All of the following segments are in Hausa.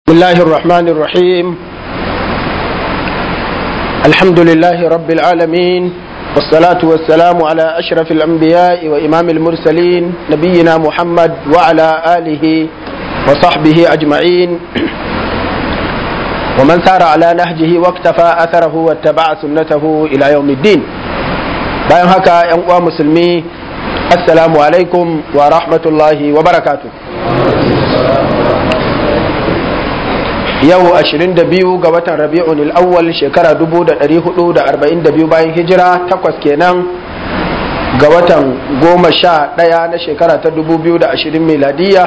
بسم الله الرحمن الرحيم الحمد لله رب العالمين والصلاة والسلام على أشرف الأنبياء وإمام المرسلين نبينا محمد وعلى آله وصحبه أجمعين ومن سار على نهجه واقتفى أثره واتبع سنته إلى يوم الدين bayan haka ‘yan uwa musulmi assalamu alaikum wa rahmatullahi wa barakatu yau 22 ga watan rabi'un al'awwal shekara 1442 bayan hijira takwas kenan ga watan goma sha ɗaya na shekara ta 2020 miladiya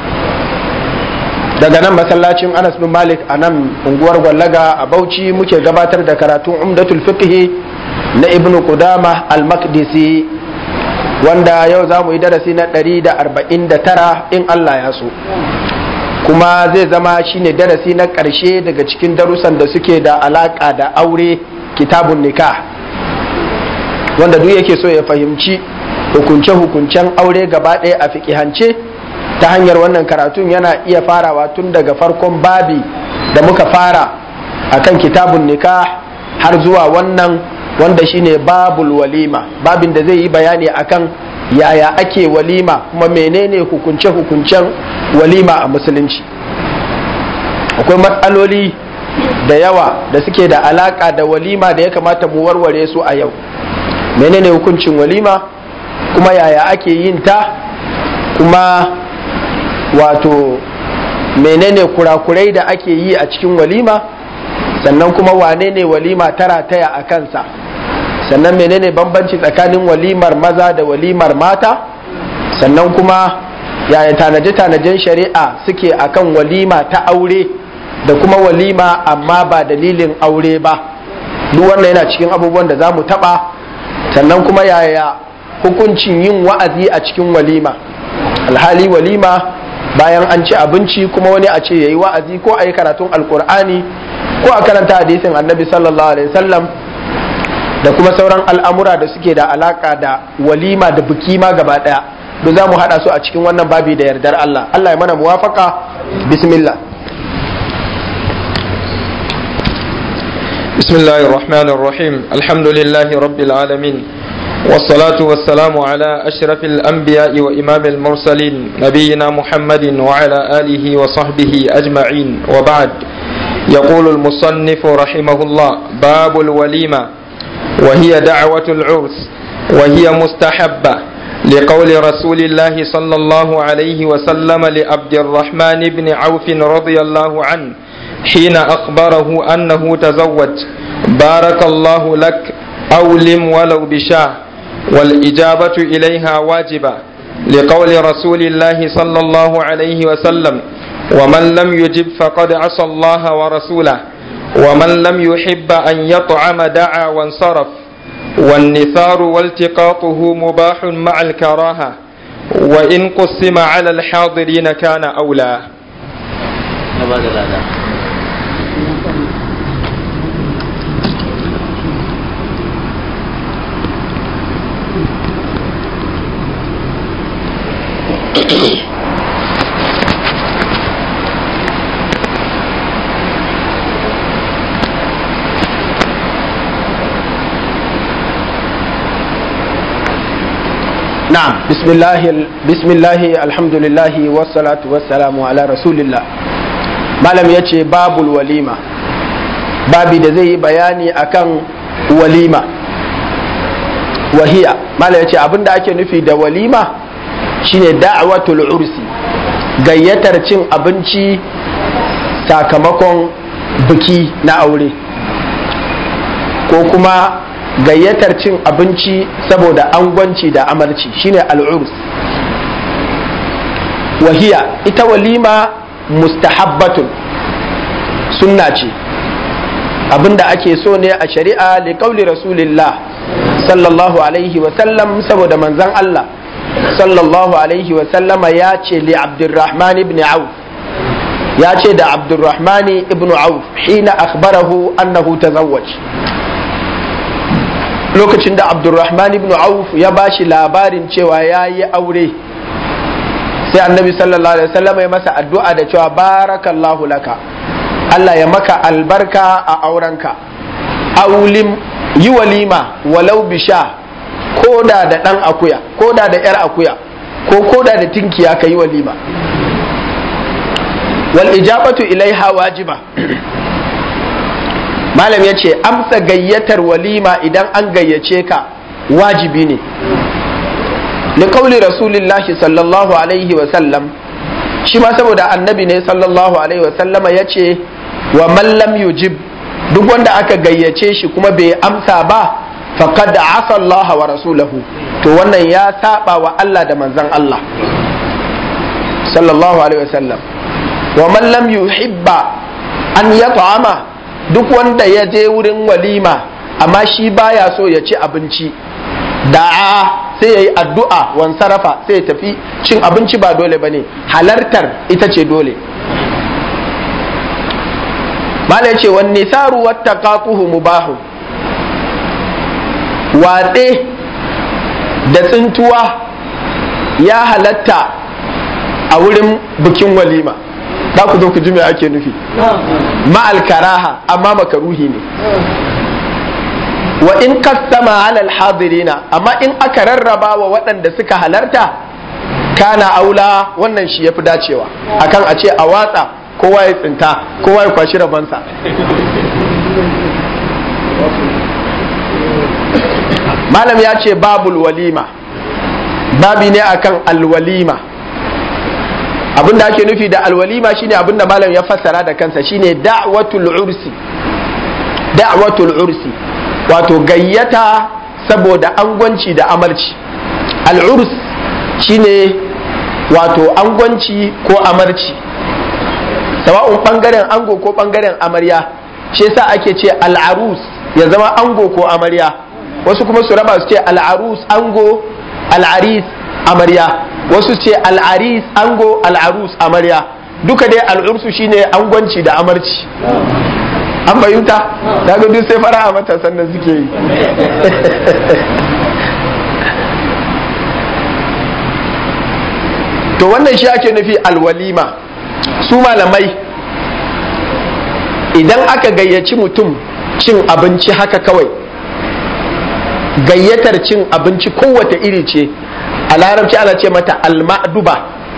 daga nan masallacin anas bin malik a nan unguwar gwallaga a bauchi muke gabatar da karatun umdatul fiqhi na ibn Qudama al-Maqdisi wanda yau za mu yi darasi na 149 in Allah ya so kuma zai zama shine darasi na ƙarshe daga cikin darussan da suke da alaƙa da aure kitabun nikah wanda duk yake so ya fahimci hukunce-hukuncen aure gaba ɗaya a fiƙihance ta hanyar wannan karatun yana iya farawa tun daga farkon babi da muka fara akan kitabun nikah har zuwa wannan wanda shine babul walima babin da zai yi bayani akan yaya ake walima kuma menene hukunce-hukuncen walima a musulunci akwai matsaloli da yawa da suke da alaka da walima da ya kamata mu warware su a yau menene hukuncin walima kuma yaya ake yin ta kuma wato menene kurakurai da ake yi a cikin walima sannan kuma wane ne walima tara taya a kansa sannan menene bambanci tsakanin walimar maza da walimar mata sannan kuma yaya tanaje-tanajen shari'a suke akan walima ta aure da kuma walima amma ba dalilin aure ba duk wannan yana cikin abubuwan da za mu taɓa sannan kuma yaya hukuncin yin wa'azi a cikin walima alhali walima bayan an ci abinci kuma wani a ce ya yi wa'azi ko a yi karatun alkur'ani ko a karanta hadisin annabi sallallahu alaihi wasallam da kuma sauran al'amura da suke da alaka da walima da biki ma gaba daya da za mu haɗa su a cikin wannan babi da yardar Allah Allah ya mana muwafaka bismillah بسم الله الرحمن الرحيم الحمد لله رب العالمين والصلاة والسلام على أشرف الأنبياء وإمام المرسلين نبينا محمد وعلى آله وصحبه أجمعين وبعد يقول المصنف رحمه الله باب الوليمة وهي دعوة العرس وهي مستحبة لقول رسول الله صلى الله عليه وسلم لعبد الرحمن بن عوف رضي الله عنه حين أخبره أنه تزوج بارك الله لك أولم ولو بشاه والإجابة إليها واجبة لقول رسول الله صلى الله عليه وسلم ومن لم يجب فقد عصى الله ورسوله ومن لم يحب أن يطعم دعا وانصرف والنثار والتقاطه مباح مع الكراهة وإن قسم على الحاضرين كان أولى نعم بسم الله بسم الله الحمد لله والصلاة والسلام على رسول الله malam ya ce babul walima babi da zai yi bayani akan walima wahiya malam ya ce abinda ake nufi da walima shine da'watul ursi gayyatar cin abinci sakamakon biki na aure ko kuma gayyatar cin abinci saboda angwanci da amarci shine al'urs wahiya ita walima mustahabbatun sunna ce abinda ake so ne a shari'a li kauli rasulillah sallallahu alaihi wasallam saboda manzan Allah sallallahu alaihi wasallama ya ce li abdurrahman ibn auf ya ce da abdurrahman ibn auf hina akhbarahu annahu tazawwaj lokacin da abdurrahman ibn auf ya ba shi labarin cewa ya yi aure sai annabi sallallahu alaihi wasallam ya masa addu'a da cewa barakallahu laka Allah ya maka albarka a aurenka aulim yi walima walau bisha koda da dan akuya koda da yar akuya ko koda da tinkiya ka yi walima wal ijabatu ilaiha wajiba malam ya ce amsa gayyatar walima idan an gayyace ka wajibi ne liƙauli rasulillahi sallallahu alaihi wasallam shi ma saboda annabi ne sallallahu alaihi wasallama ya ce wa mallam yujib duk wanda aka gayyace shi kuma bai amsa ba faqad asa Allah wa rasulahu to wannan ya saba wa Allah da manzon Allah sallallahu alaihi wasallam wa man lam yuhibba an yat'ama duk wanda ya je wurin walima amma shi baya so ya ci abinci da'a sai ya yi addu'a wan sarrafa sai ya tafi cin abinci ba dole ba ne halartar ita ce dole mala ce wani nisaru wata kakuhu mubahu watse da tsintuwa ya halatta a wurin bikin walima za ku zo ku ji me ake nufi ma'al karaha amma makaruhi ne wa in kasama alal hadirina amma in aka rarraba wa waɗanda suka halarta kana aula wannan shi ya fi dacewa akan a ce a watsa kowa ya tsinta kowa ya kwashi rabansa malam ya ce babul walima babi ne akan alwalima abinda ake nufi da alwalima shine abinda malam ya fassara da kansa shine da'watul ursi da'watul ursi wato gayyata saboda angwanci da amarci al'urs shine wato angwanci ko amarci sawa'un bangaren ango ko bangaren amarya shi yasa ake ce al'arus ya zama ango ko amarya wasu kuma su raba su ce al'arus ango al'aris amarya wasu ce al'aris ango al'arus amarya duka dai al'ursu shine angwanci da amarci an fahimta ta ga duk sai fara a matasan da suke yi to wannan shi ake nufi alwalima su malamai idan aka gayyaci mutum cin abinci haka kawai gayyatar cin abinci kowace iri ce a larabci ana ce mata alma'duba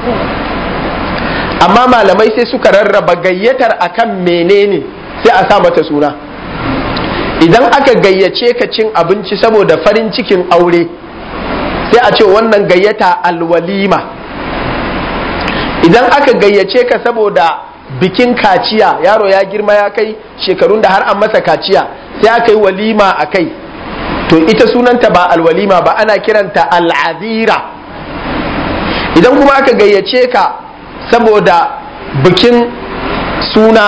amma malamai sai suka rarraba gayyatar akan menene sai a sa mata suna idan aka gayyace ka cin abinci saboda farin cikin aure sai a ce wannan gayyata alwalima idan aka gayyace ka saboda bikin kaciya yaro ya girma ya kai shekarun da har an masa kaciya sai aka yi walima a kai to ita sunanta ba alwalima ba ana kiranta al'adira idan kuma aka gayyace ka saboda bikin suna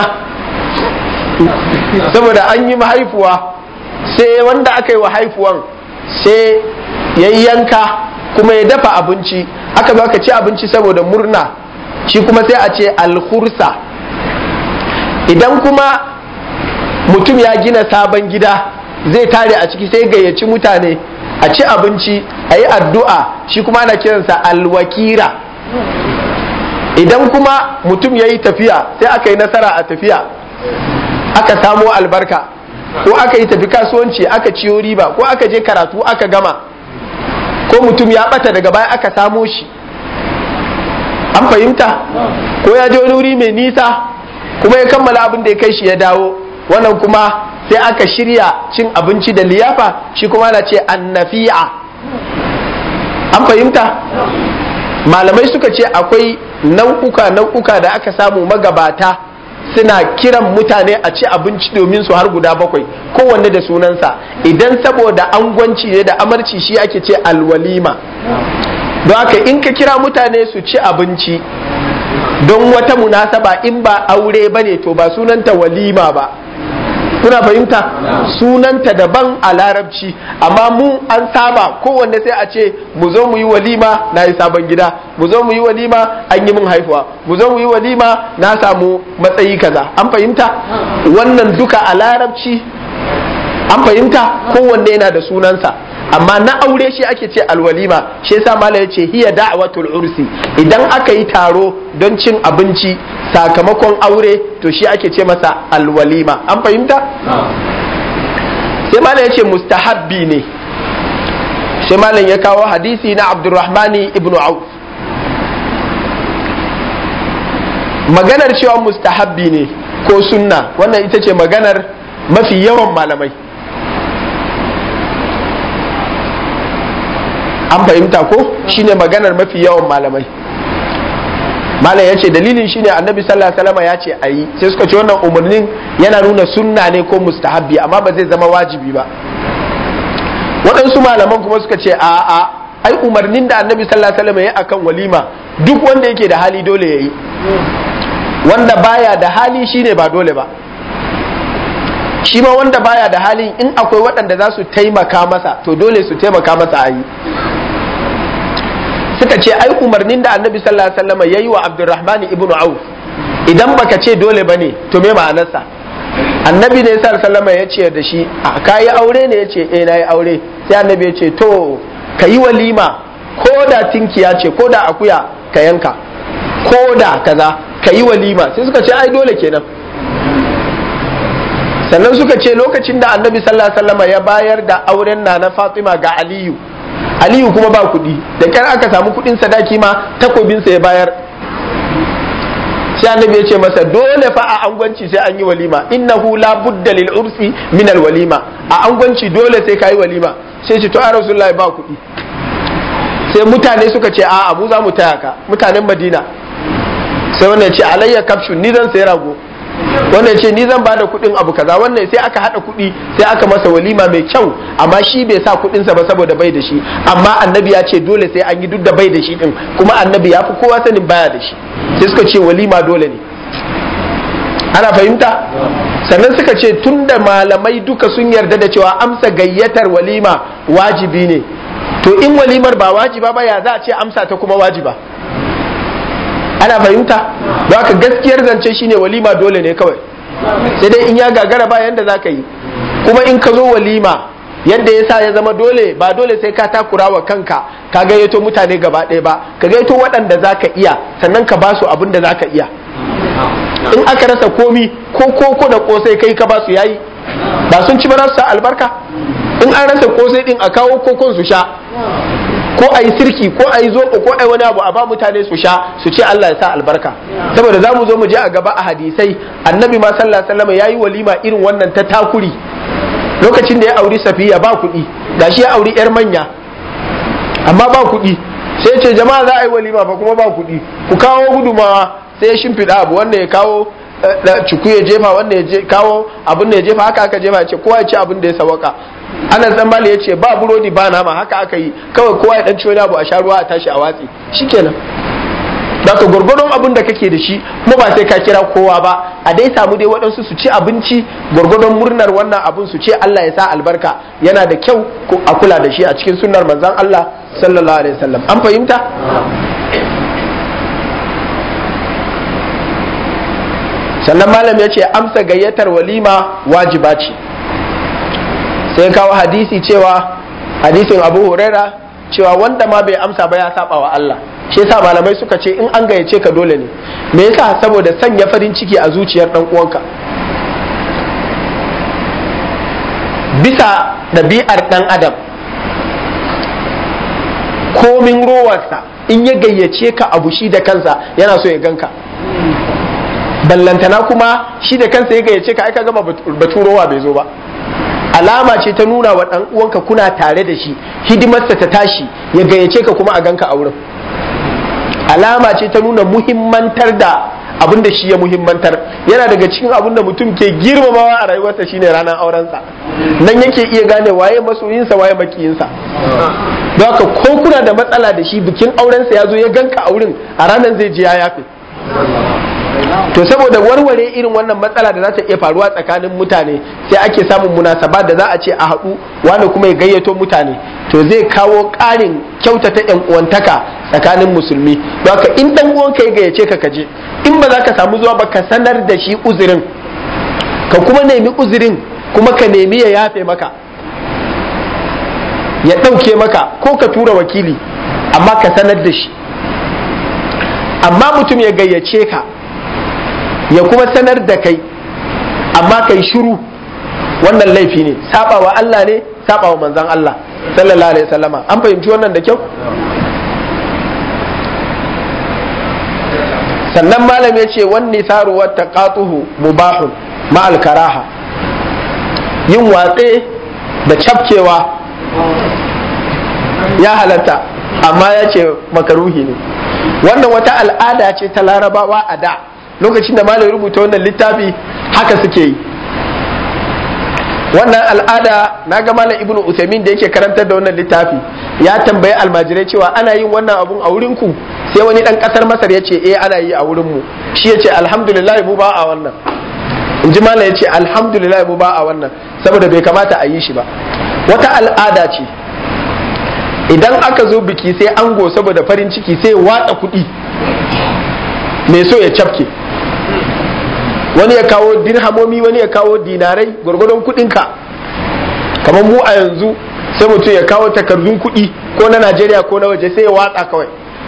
saboda an yi mahaifuwa sai wanda aka yi wa haifuwan sai ya yanka kuma ya dafa abinci aka zo aka ci abinci saboda murna shi kuma sai a ce alhursa idan kuma mutum ya gina sabon gida zai tare a ciki sai gayyaci mutane a ci abinci a yi addu'a shi kuma ana kiransa alwakira idan kuma mutum ya yi tafiya sai aka yi nasara a tafiya aka samo albarka ko aka yi tafi kasuwanci aka ciyo riba ko aka je karatu aka gama ko mutum ya bata daga baya aka samo shi an fahimta ko ya je wani wuri mai nisa kuma ya kammala abin da ya kai shi ya dawo wannan kuma sai aka shirya cin abinci da liyafa shi kuma na ce annafi'a an fahimta malamai suka ce akwai nau'uka nau'uka da aka samu magabata suna kiran mutane a ci abinci domin su har guda bakwai kowanne da sunansa idan saboda angwanci ne da amarci shi ake ce alwalima don haka in ka kira mutane su ci abinci don wata munasaba in ba aure ba ne to ba sunanta walima ba kuna fahimta sunanta daban a larabci amma mu an saba kowanne sai a ce mu zo mu yi walima na yi sabon gida mu zo mu yi walima an yi min haifuwa mu zo mu yi walima na samu matsayi kaza an fahimta wannan duka a larabci an fahimta kowanne yana da sunansa amma na aure shi ake ce alwalima shi yasa mala ya ce hiya da'watul ursi idan aka yi taro don cin abinci sakamakon aure to shi ake ce masa alwalima an fahimta sai mala ya ce mustahabbi ne sai malam ya kawo hadisi na abdurrahmani ibnu auf maganar cewa mustahabbi ne ko sunna wannan ita ce maganar mafi yawan malamai an fahimta ko shine maganar mafi yawan malamai malam ya ce dalilin shine annabi sallallahu alaihi wasallam ya ce a yi sai suka ce wannan umarnin yana nuna sunna ne ko mustahabbi amma ba zai zama wajibi ba waɗansu malaman kuma suka ce a a ai umarnin da annabi sallallahu alaihi wasallam ya akan walima duk wanda yake da hali dole ya yi wanda baya da hali shine ba dole ba shi ma wanda baya da halin in akwai waɗanda za su taimaka masa to dole su taimaka masa a yi suka ce ai umarnin da annabi sallallahu alaihi wasallam yayi wa abdurrahman ibn auf idan baka ce dole bane to me ma'anarsa annabi ne sallallahu alaihi wasallam ya ce da shi kayi aure ne ya ce eh nayi aure sai annabi ya ce to kayi walima ko da tinkiya ce ko da akuya ka yanka ko da kaza kayi walima sai suka ce ai dole kenan sannan suka ce lokacin da annabi sallallahu alaihi wasallam ya bayar da auren na na Fatima ga Aliyu Aliyu kuma ba kuɗi da kyar aka samu kuɗin sadaki ma takobinsa ya bayar sai annabi ya ce masa dole fa a angwanci sai an yi walima innahu la budda lil ursi min al walima a angwanci dole sai kai walima sai ce to a rasulullahi ba kuɗi sai mutane suka ce a'a mu za mu taya ka mutanen Madina sai wannan ce alayya kafshun ni zan sayi rago wannan ce ni zan bada kuɗin abu kaza wannan sai aka hada kuɗi sai aka masa walima mai kyau amma shi bai sa kuɗinsa ba saboda bai da shi amma annabi ya ce dole sai an yi duk da bai da shi din kuma annabi ya fi kowa sanin baya da shi sai suka ce walima dole ne ana fahimta sannan suka ce tunda malamai duka sun yarda da cewa amsa gayyatar walima wajibi ne to in walimar ba wajiba ba ya za a ce amsa ta kuma wajiba ana fahimta don haka gaskiyar zance shine walima dole ne kawai sai dai in ya gagara ba yanda za ka yi kuma in ka zo walima yadda ya sa ya zama dole ba dole sai ka takura wa kanka ka gayyato mutane gaba ɗaya ba ka gayyato waɗanda za ka iya sannan ka ba su abin da za ka iya in aka rasa komi ko koko da kosai kai ka ba su yayi ba sun ci ba sa albarka in an rasa kosai din a kawo kokon su sha ko a yi sirki ko a yi zoɓo ko a yi wani abu a ba mutane su sha su ce Allah ya sa albarka saboda za mu zo mu je a gaba a hadisai annabi ma sallallahu alaihi wasallam yayi walima irin wannan ta takuri lokacin da ya auri safiya ba kuɗi gashi ya auri yar manya amma ba kuɗi sai ce jama'a za a yi walima ba kuma ba kuɗi ku kawo gudumawa sai ya shimfiɗa abu wanda ya kawo cuku ya jefa wanda ya kawo abin da ya jefa haka aka jefa ya ce kowa ya ci abin da ya sawaka ana zambali ya ce ba burodi ba nama haka aka yi kawai kowa ya dan ci wani abu a sha ruwa a tashi a watsi shikenan da ka gwargwadon abin da kake da shi kuma ba sai ka kira kowa ba a dai samu dai waɗansu su ci abinci gwargwadon murnar wannan abin su ce Allah ya sa albarka yana da kyau a kula da shi a cikin sunnar manzon Allah sallallahu alaihi wasallam an fahimta sannan malam ya ce amsa gayyatar walima wajiba ce sai kawo hadisi cewa hadisin abu huraira cewa wanda ma bai amsa ba ya saba wa Allah shi yasa malamai suka ce in an gayyace ka dole ne me yasa saboda sanya farin ciki a zuciyar dan uwanka bisa ɗabi'ar ɗan adam komin rowarsa in ya gayyace ka abu shi da kansa yana so ya ganka ballantana kuma shi da kansa ya gayyace ka aika gama baturowa bai zo ba alama ce ta nuna wa ɗan uwanka kuna tare da shi hidimarsa ta tashi ya gayyace ka kuma a ganka a wurin alama ce ta nuna muhimmantar da abin da shi ya muhimmantar yana daga cikin abin da mutum ke girmamawa a rayuwarsa shine ranar aurensa nan yake iya gane waye masoyinsa waye makiyinsa don haka ko kuna da matsala da shi bikin aurensa ya zo ya ganka a wurin a ranar zai je ya yafe to saboda warware irin wannan matsala da za ta iya faruwa tsakanin mutane sai ake samun munasaba da za a ce a haɗu wani kuma ya gayyato mutane to zai kawo ƙarin kyautata yan uwantaka tsakanin musulmi don haka in dan uwanka ya gayyace ka kaje in ba za ka samu zuwa ba ka sanar da shi uzurin ka kuma nemi uzurin kuma ka nemi ya yafe maka ya ɗauke maka ko ka tura wakili amma ka sanar da shi amma mutum ya gayyace ka ya kuma sanar da kai amma kai shiru wannan laifi ne sabawa Allah ne sabawa manzan Allah sallallahu alaihi wasallama an fahimci wannan da kyau sannan malam ya ce wani saru wata katuhu mubahun ma'al karaha yin watse da cafkewa ya halatta amma ya ce makaruhi ne wannan wata al'ada ce ta larabawa a da lokacin da malam rubuta wannan littafi haka suke yi wannan al'ada na ga malam ibnu usaimin da yake karantar da wannan littafi ya tambayi almajirai cewa ana yin wannan abun a wurin ku sai wani dan kasar masar ya ce eh ana yi a wurin mu shi ya ce alhamdulillah mu ba a wannan in ji malam ya ce alhamdulillah mu ba a wannan saboda bai kamata a yi shi ba wata al'ada ce idan aka zo biki sai ango saboda farin ciki sai watsa kuɗi mai so ya cafke wani ya kawo dirhamomi wani ya kawo dinarai gwargwadon kuɗinka kamar mu a yanzu sai mutum ya kawo takardun kuɗi ko na najeriya ko na waje sai ya watsa kawai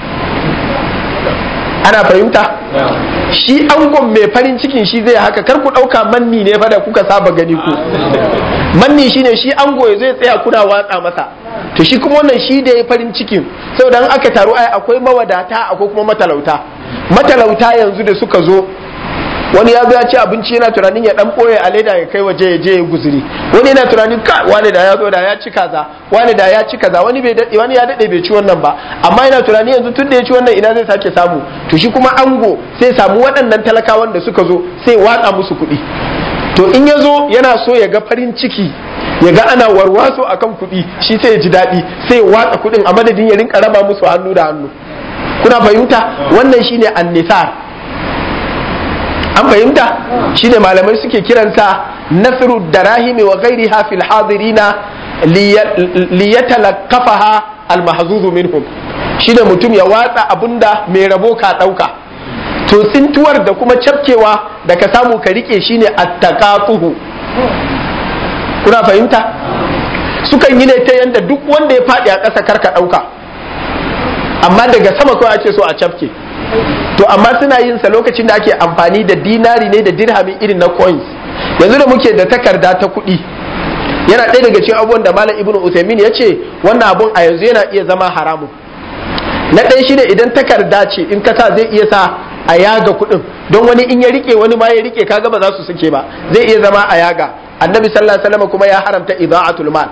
ana fahimta shi angon mai farin cikin shi zai haka kar ku ɗauka manni ne fa da kuka saba gani ku manni shine shi ango ya zai tsaya kuna watsa masa to shi kuma wannan shi da ya farin cikin saboda an aka taru ai akwai mawadata akwai kuma matalauta matalauta yanzu da suka zo wani ya zo ya ci abinci yana tunanin ya dan boye a leda ya kai waje ya je ya guzuri wani yana tunanin ka wani da ya zo da ya ci kaza wani da ya ci kaza wani bai dade wani ya dade bai ci wannan ba amma yana tunanin yanzu tun da ya ci wannan ina zai sake samu to shi kuma ango sai samu waɗannan talakawan da suka zo sai watsa musu kuɗi to in ya zo yana so ya ga farin ciki ya ga ana warwaso akan kuɗi shi sai ya ji daɗi sai ya watsa kuɗin a madadin ya rinka raba musu hannu da hannu kuna fahimta wannan shine annisar an fahimta shine malamai suke kiransa nasru darahimi wa ghairiha fil hadirina liyatalaqafaha almahzuzu minhum shine mutum ya watsa abunda mai rabo ka dauka to tsintuwar da kuma cafkewa da ka samu ka rike shine attaqaquhu kuna fahimta sukan yi ne ta yanda duk wanda ya faɗi a ƙasa karka ɗauka amma daga sama kawai ake so a cafke to amma suna yin sa lokacin da ake amfani da dinari ne da dirhami irin na coins yanzu da muke da takarda ta kuɗi yana ɗaya daga cikin abubuwan da malam ibnu usaimin ya ce wannan abun a yanzu yana iya zama haramun na ɗaya shi ne idan takarda ce in ka sa zai iya sa a yaga kuɗin don wani in ya rike wani ma ya rike kaga ba za su suke ba zai iya zama a yaga annabi sallallahu alaihi wasallam kuma ya haramta ida'atul mal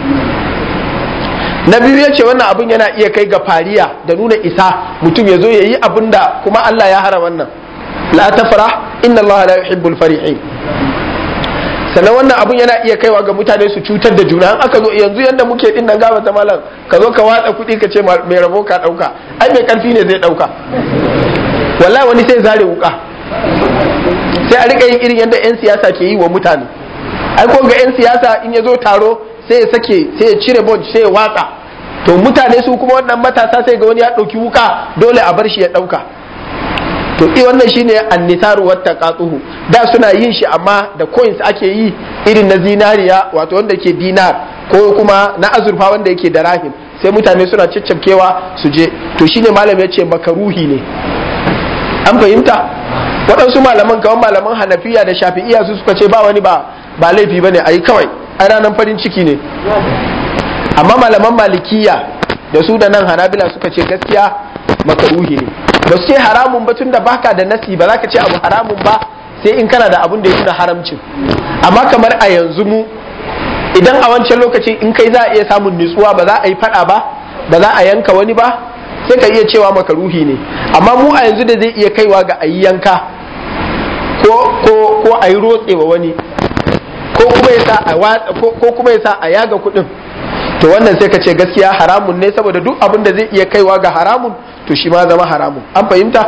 na biyu ya ce wannan abun yana iya kai ga fariya da nuna isa mutum ya zo ya yi abin da kuma Allah ya hara wannan la tafra inna Allah la yuhibbul farihin sannan wannan abun yana iya kaiwa ga mutane su cutar da juna an aka zo yanzu yanda muke din nan gaba ta malam ka zo ka watsa kuɗi ka ce mai rabo ka ɗauka ai mai karfi ne zai ɗauka wallahi wani sai zare wuka sai a rika yin irin yadda 'yan siyasa ke yi wa mutane ai ko ga 'yan siyasa in ya zo taro sai ya sake sai ya cire bod sai ya watsa to mutane su kuma wannan matasa sai ga wani ya ɗauki wuka dole a bar shi ya ɗauka to i wannan shine annisaru wata katsuhu da suna yin shi amma da coins ake yi irin na zinariya wato wanda ke dinar ko kuma na azurfa wanda yake da rahim sai mutane suna caccabkewa su je to shine malam ya ce makaruhi ne an fahimta waɗansu malaman kamar malaman hanafiya da shafi'iya su suka ce ba wani ba ba laifi bane ayi kawai ai ranar farin ciki ne amma malaman malikiya da su da nan hanabila suka ce gaskiya makaruhi ne ba su ce haramun ba tunda baka da nasi ba za ka ce abu haramun ba sai in kana da abun da ya nuna haramcin amma kamar a yanzu mu idan a wancan lokacin in kai za a iya samun nutsuwa ba za a yi fada ba ba za a yanka wani ba sai ka iya cewa makaruhi ne amma mu a yanzu da zai iya kaiwa ga a yi yanka ko ko ko a yi rotsewa wani ko kuma ya sa a ko kuma ya sa a yaga kuɗin to wannan sai ka ce gaskiya haramun ne saboda duk abin da zai iya kaiwa ga haramun to shi ma zama haramun an fahimta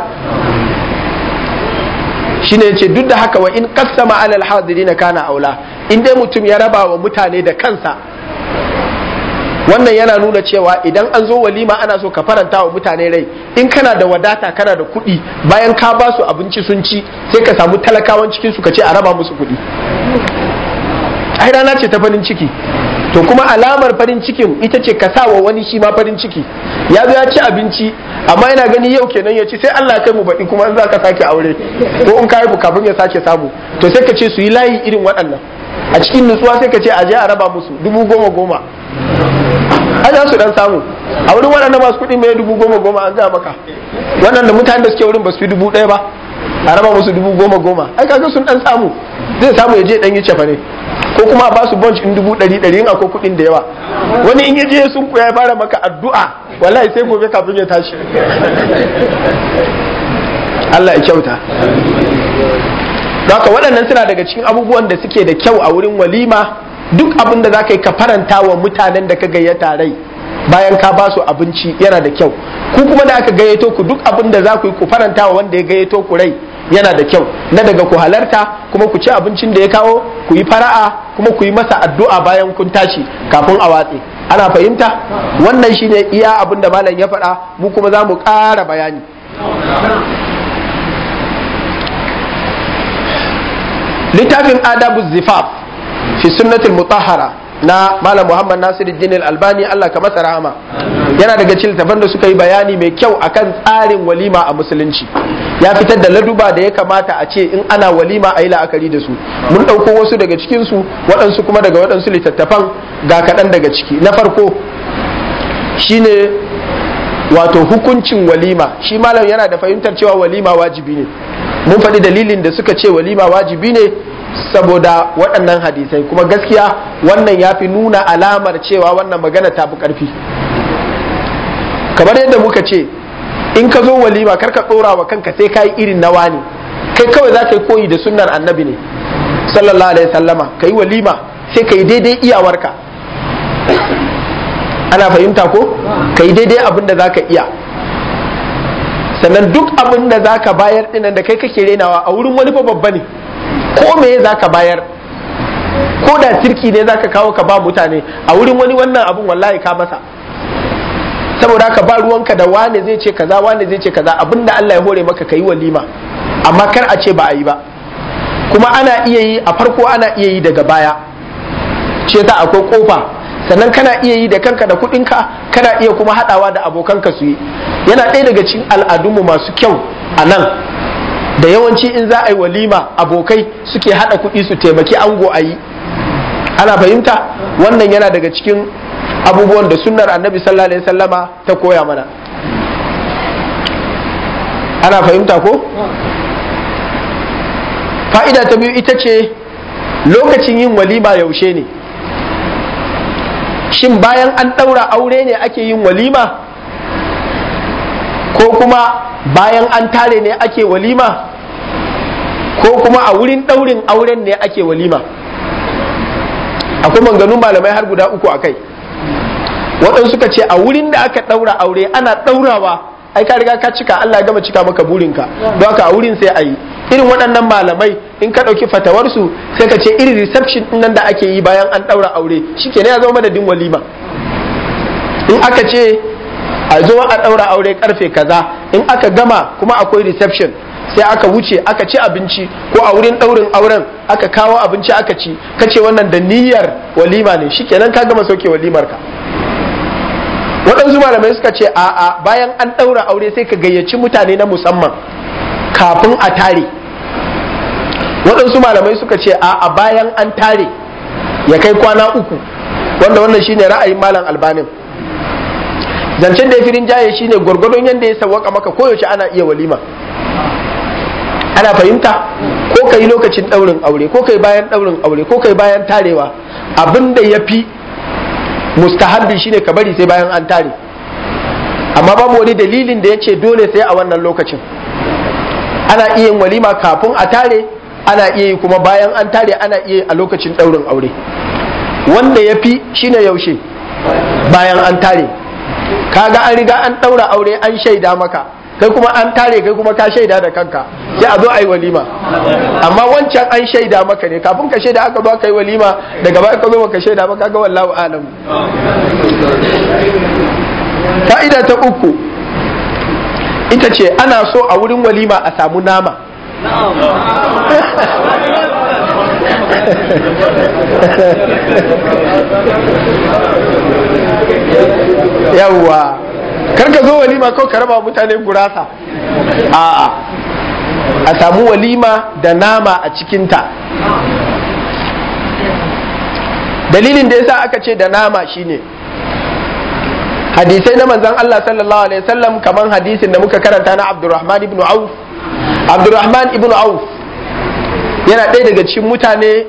shine yace duk da haka wa in qassama alal hadirin kana aula in dai mutum ya raba wa mutane da kansa wannan yana nuna cewa idan an zo walima ana so ka faranta wa mutane rai in kana da wadata kana da kuɗi bayan ka ba su abinci sun ci sai ka samu talakawan cikin su ka ce a raba musu kuɗi ai rana ce ta farin ciki to kuma alamar farin cikin ita ce ka sa wa wani shi ma farin ciki ya zo ya ci abinci amma yana gani yau kenan ya ci sai Allah kai mu baɗi kuma in za ka sake aure ko in ka haifu kafin ya sake samu to sai ka ce su yi layi irin waɗannan a cikin nutsuwa sai ka ce a je a raba musu dubu goma goma an su dan samu a wurin waɗanda masu kuɗi mai dubu goma goma an ga maka waɗanda mutane da suke wurin ba su fi dubu ɗaya ba a raba musu dubu goma goma ai kaga sun dan samu zai samu ya je dan yi cefa ne ko kuma ba su bunch in dubu ɗari ɗari in akwai kuɗin da yawa wani in ya je sun ya fara maka addu'a wallahi sai gobe kafin ya tashi Allah ya kyauta haka waɗannan suna daga cikin abubuwan da suke da kyau a wurin walima duk abin da za ka yi ka faranta wa mutanen da ka gayyata rai bayan ka ba su abinci yana da kyau ku kuma da aka gayyato ku duk abin da za ku yi ku faranta wa wanda ya gayyato ku rai yana da kyau na daga ku halarta kuma ku ci abincin da ya kawo ku yi fara'a kuma ku yi masa addu'a bayan kun tashi kafin a watse ana fahimta wannan shine iya abin da malam ya faɗa mu kuma za mu ƙara bayani littafin adabu zifaf fi sunnatul mutahhara na malam muhammad nasiruddin albani allah ka masa rahama yana daga cikin littafan da suka yi bayani mai kyau akan tsarin walima a musulunci ya fitar da laduba da ya kamata a ce in ana walima a yi la'akari da su mun ɗauko wasu daga cikinsu waɗansu kuma daga waɗansu littattafan ga kaɗan daga ciki na farko shine wato hukuncin walima shi malam yana da fahimtar cewa walima wajibi ne mun faɗi dalilin da suka ce walima wajibi ne saboda waɗannan hadisai kuma gaskiya wannan ya fi nuna alamar cewa wannan magana ta fi ƙarfi kamar yadda muka ce in ka zo walima karka ɗora wa kanka sai ka yi irin nawa ne kai kawai za ka yi koyi da sunnar annabi ne sallallahu alaihi sallama ka yi walima sai ka yi daidai iyawarka ana fahimta ko ka yi daidai abin da za ka iya sannan duk abin da za ka bayar dinan da kai kake renawa a wurin wani fa babba ne ko me za ka bayar ko da sirki ne za ka kawo ka ba mutane a wurin wani wannan abin wallahi ka masa saboda ka ba ruwanka da wane zai ce kaza wane zai ce kaza abinda Allah ya hore maka ka yi walima amma kar a ce ba a yi ba kuma ana iya yi a farko ana iya yi daga baya ce ta akwai kofa sannan kana iya yi da kanka da kudinka kana iya kuma hadawa da abokanka su yi yana ɗaya daga cikin al'adunmu masu kyau a nan da yawanci in za a yi walima abokai suke hada kuɗi su taimaki ango a yi ana fahimta wannan yana daga cikin abubuwan da sunnar annabi sallallahu alaihi sallama ta koya mana ana fahimta ko fa'ida ta biyu ita ce lokacin yin walima yaushe ne shin bayan an ɗaura aure ne ake yin walima ko kuma bayan an tare ne ake walima ko kuma a wurin ɗaurin auren ne ake walima akwai manganun malamai har guda uku a kai waɗansu suka ce a wurin da aka ɗaura aure ana ɗaurawa ai ka riga ka cika Allah ya gama cika maka burinka don haka a wurin sai a yi irin waɗannan malamai in ka ɗauki fatawarsu sai ka ce irin reception ɗin nan da ake yi bayan an ɗaura aure shi ke ya zama madadin walima in aka ce a zo a ɗaura aure karfe kaza in aka gama kuma akwai reception sai aka wuce aka ci abinci ko a wurin ɗaurin auren aka kawo abinci aka ci ka ce wannan da niyyar walima ne shi kenan ka gama sauke walimar ka waɗansu malamai suka ce a'a bayan an ɗaura aure sai ka gayyaci mutane na musamman kafin a tare waɗansu malamai suka ce a'a bayan an tare ya kai kwana uku wanda wannan shine ra'ayin malam albanin zancen da ya firin jaye shine gwargwadon yadda ya sawwaka maka koyaushe ana iya walima ana fahimta ko ka yi lokacin ɗaurin aure ko kai bayan ɗaurin aure ko kai bayan tarewa abin da ya fi mustahabbi shine ka bari sai bayan an tare amma babu wani dalilin da ya ce dole sai a wannan lokacin ana iya yin walima kafin a tare ana iya yi kuma bayan an tare ana iya yi a lokacin ɗaurin aure wanda ya fi shine yaushe bayan an tare kaga an riga an ɗaura aure an shaida maka kai kuma an tare kai kuma ka shaida da kanka sai a zo a yi walima amma wancan an shaida maka ne kafin ka shaida aka zo aka yi walima daga baya ka zo ka shaida maka ga wallahu alam fa'ida ta uku ita ce ana so a wurin walima a samu nama yawwa karka zo walima kawai ka raba mutane gurasa a'a a samu walima da nama a cikinta dalilin da yasa aka ce da nama shine hadisai na manzan Allah sallallahu alaihi wasallam kaman hadisin da muka karanta na Abdurrahman ibn Auf Abdurrahman ibn Auf yana ɗaya daga cikin mutane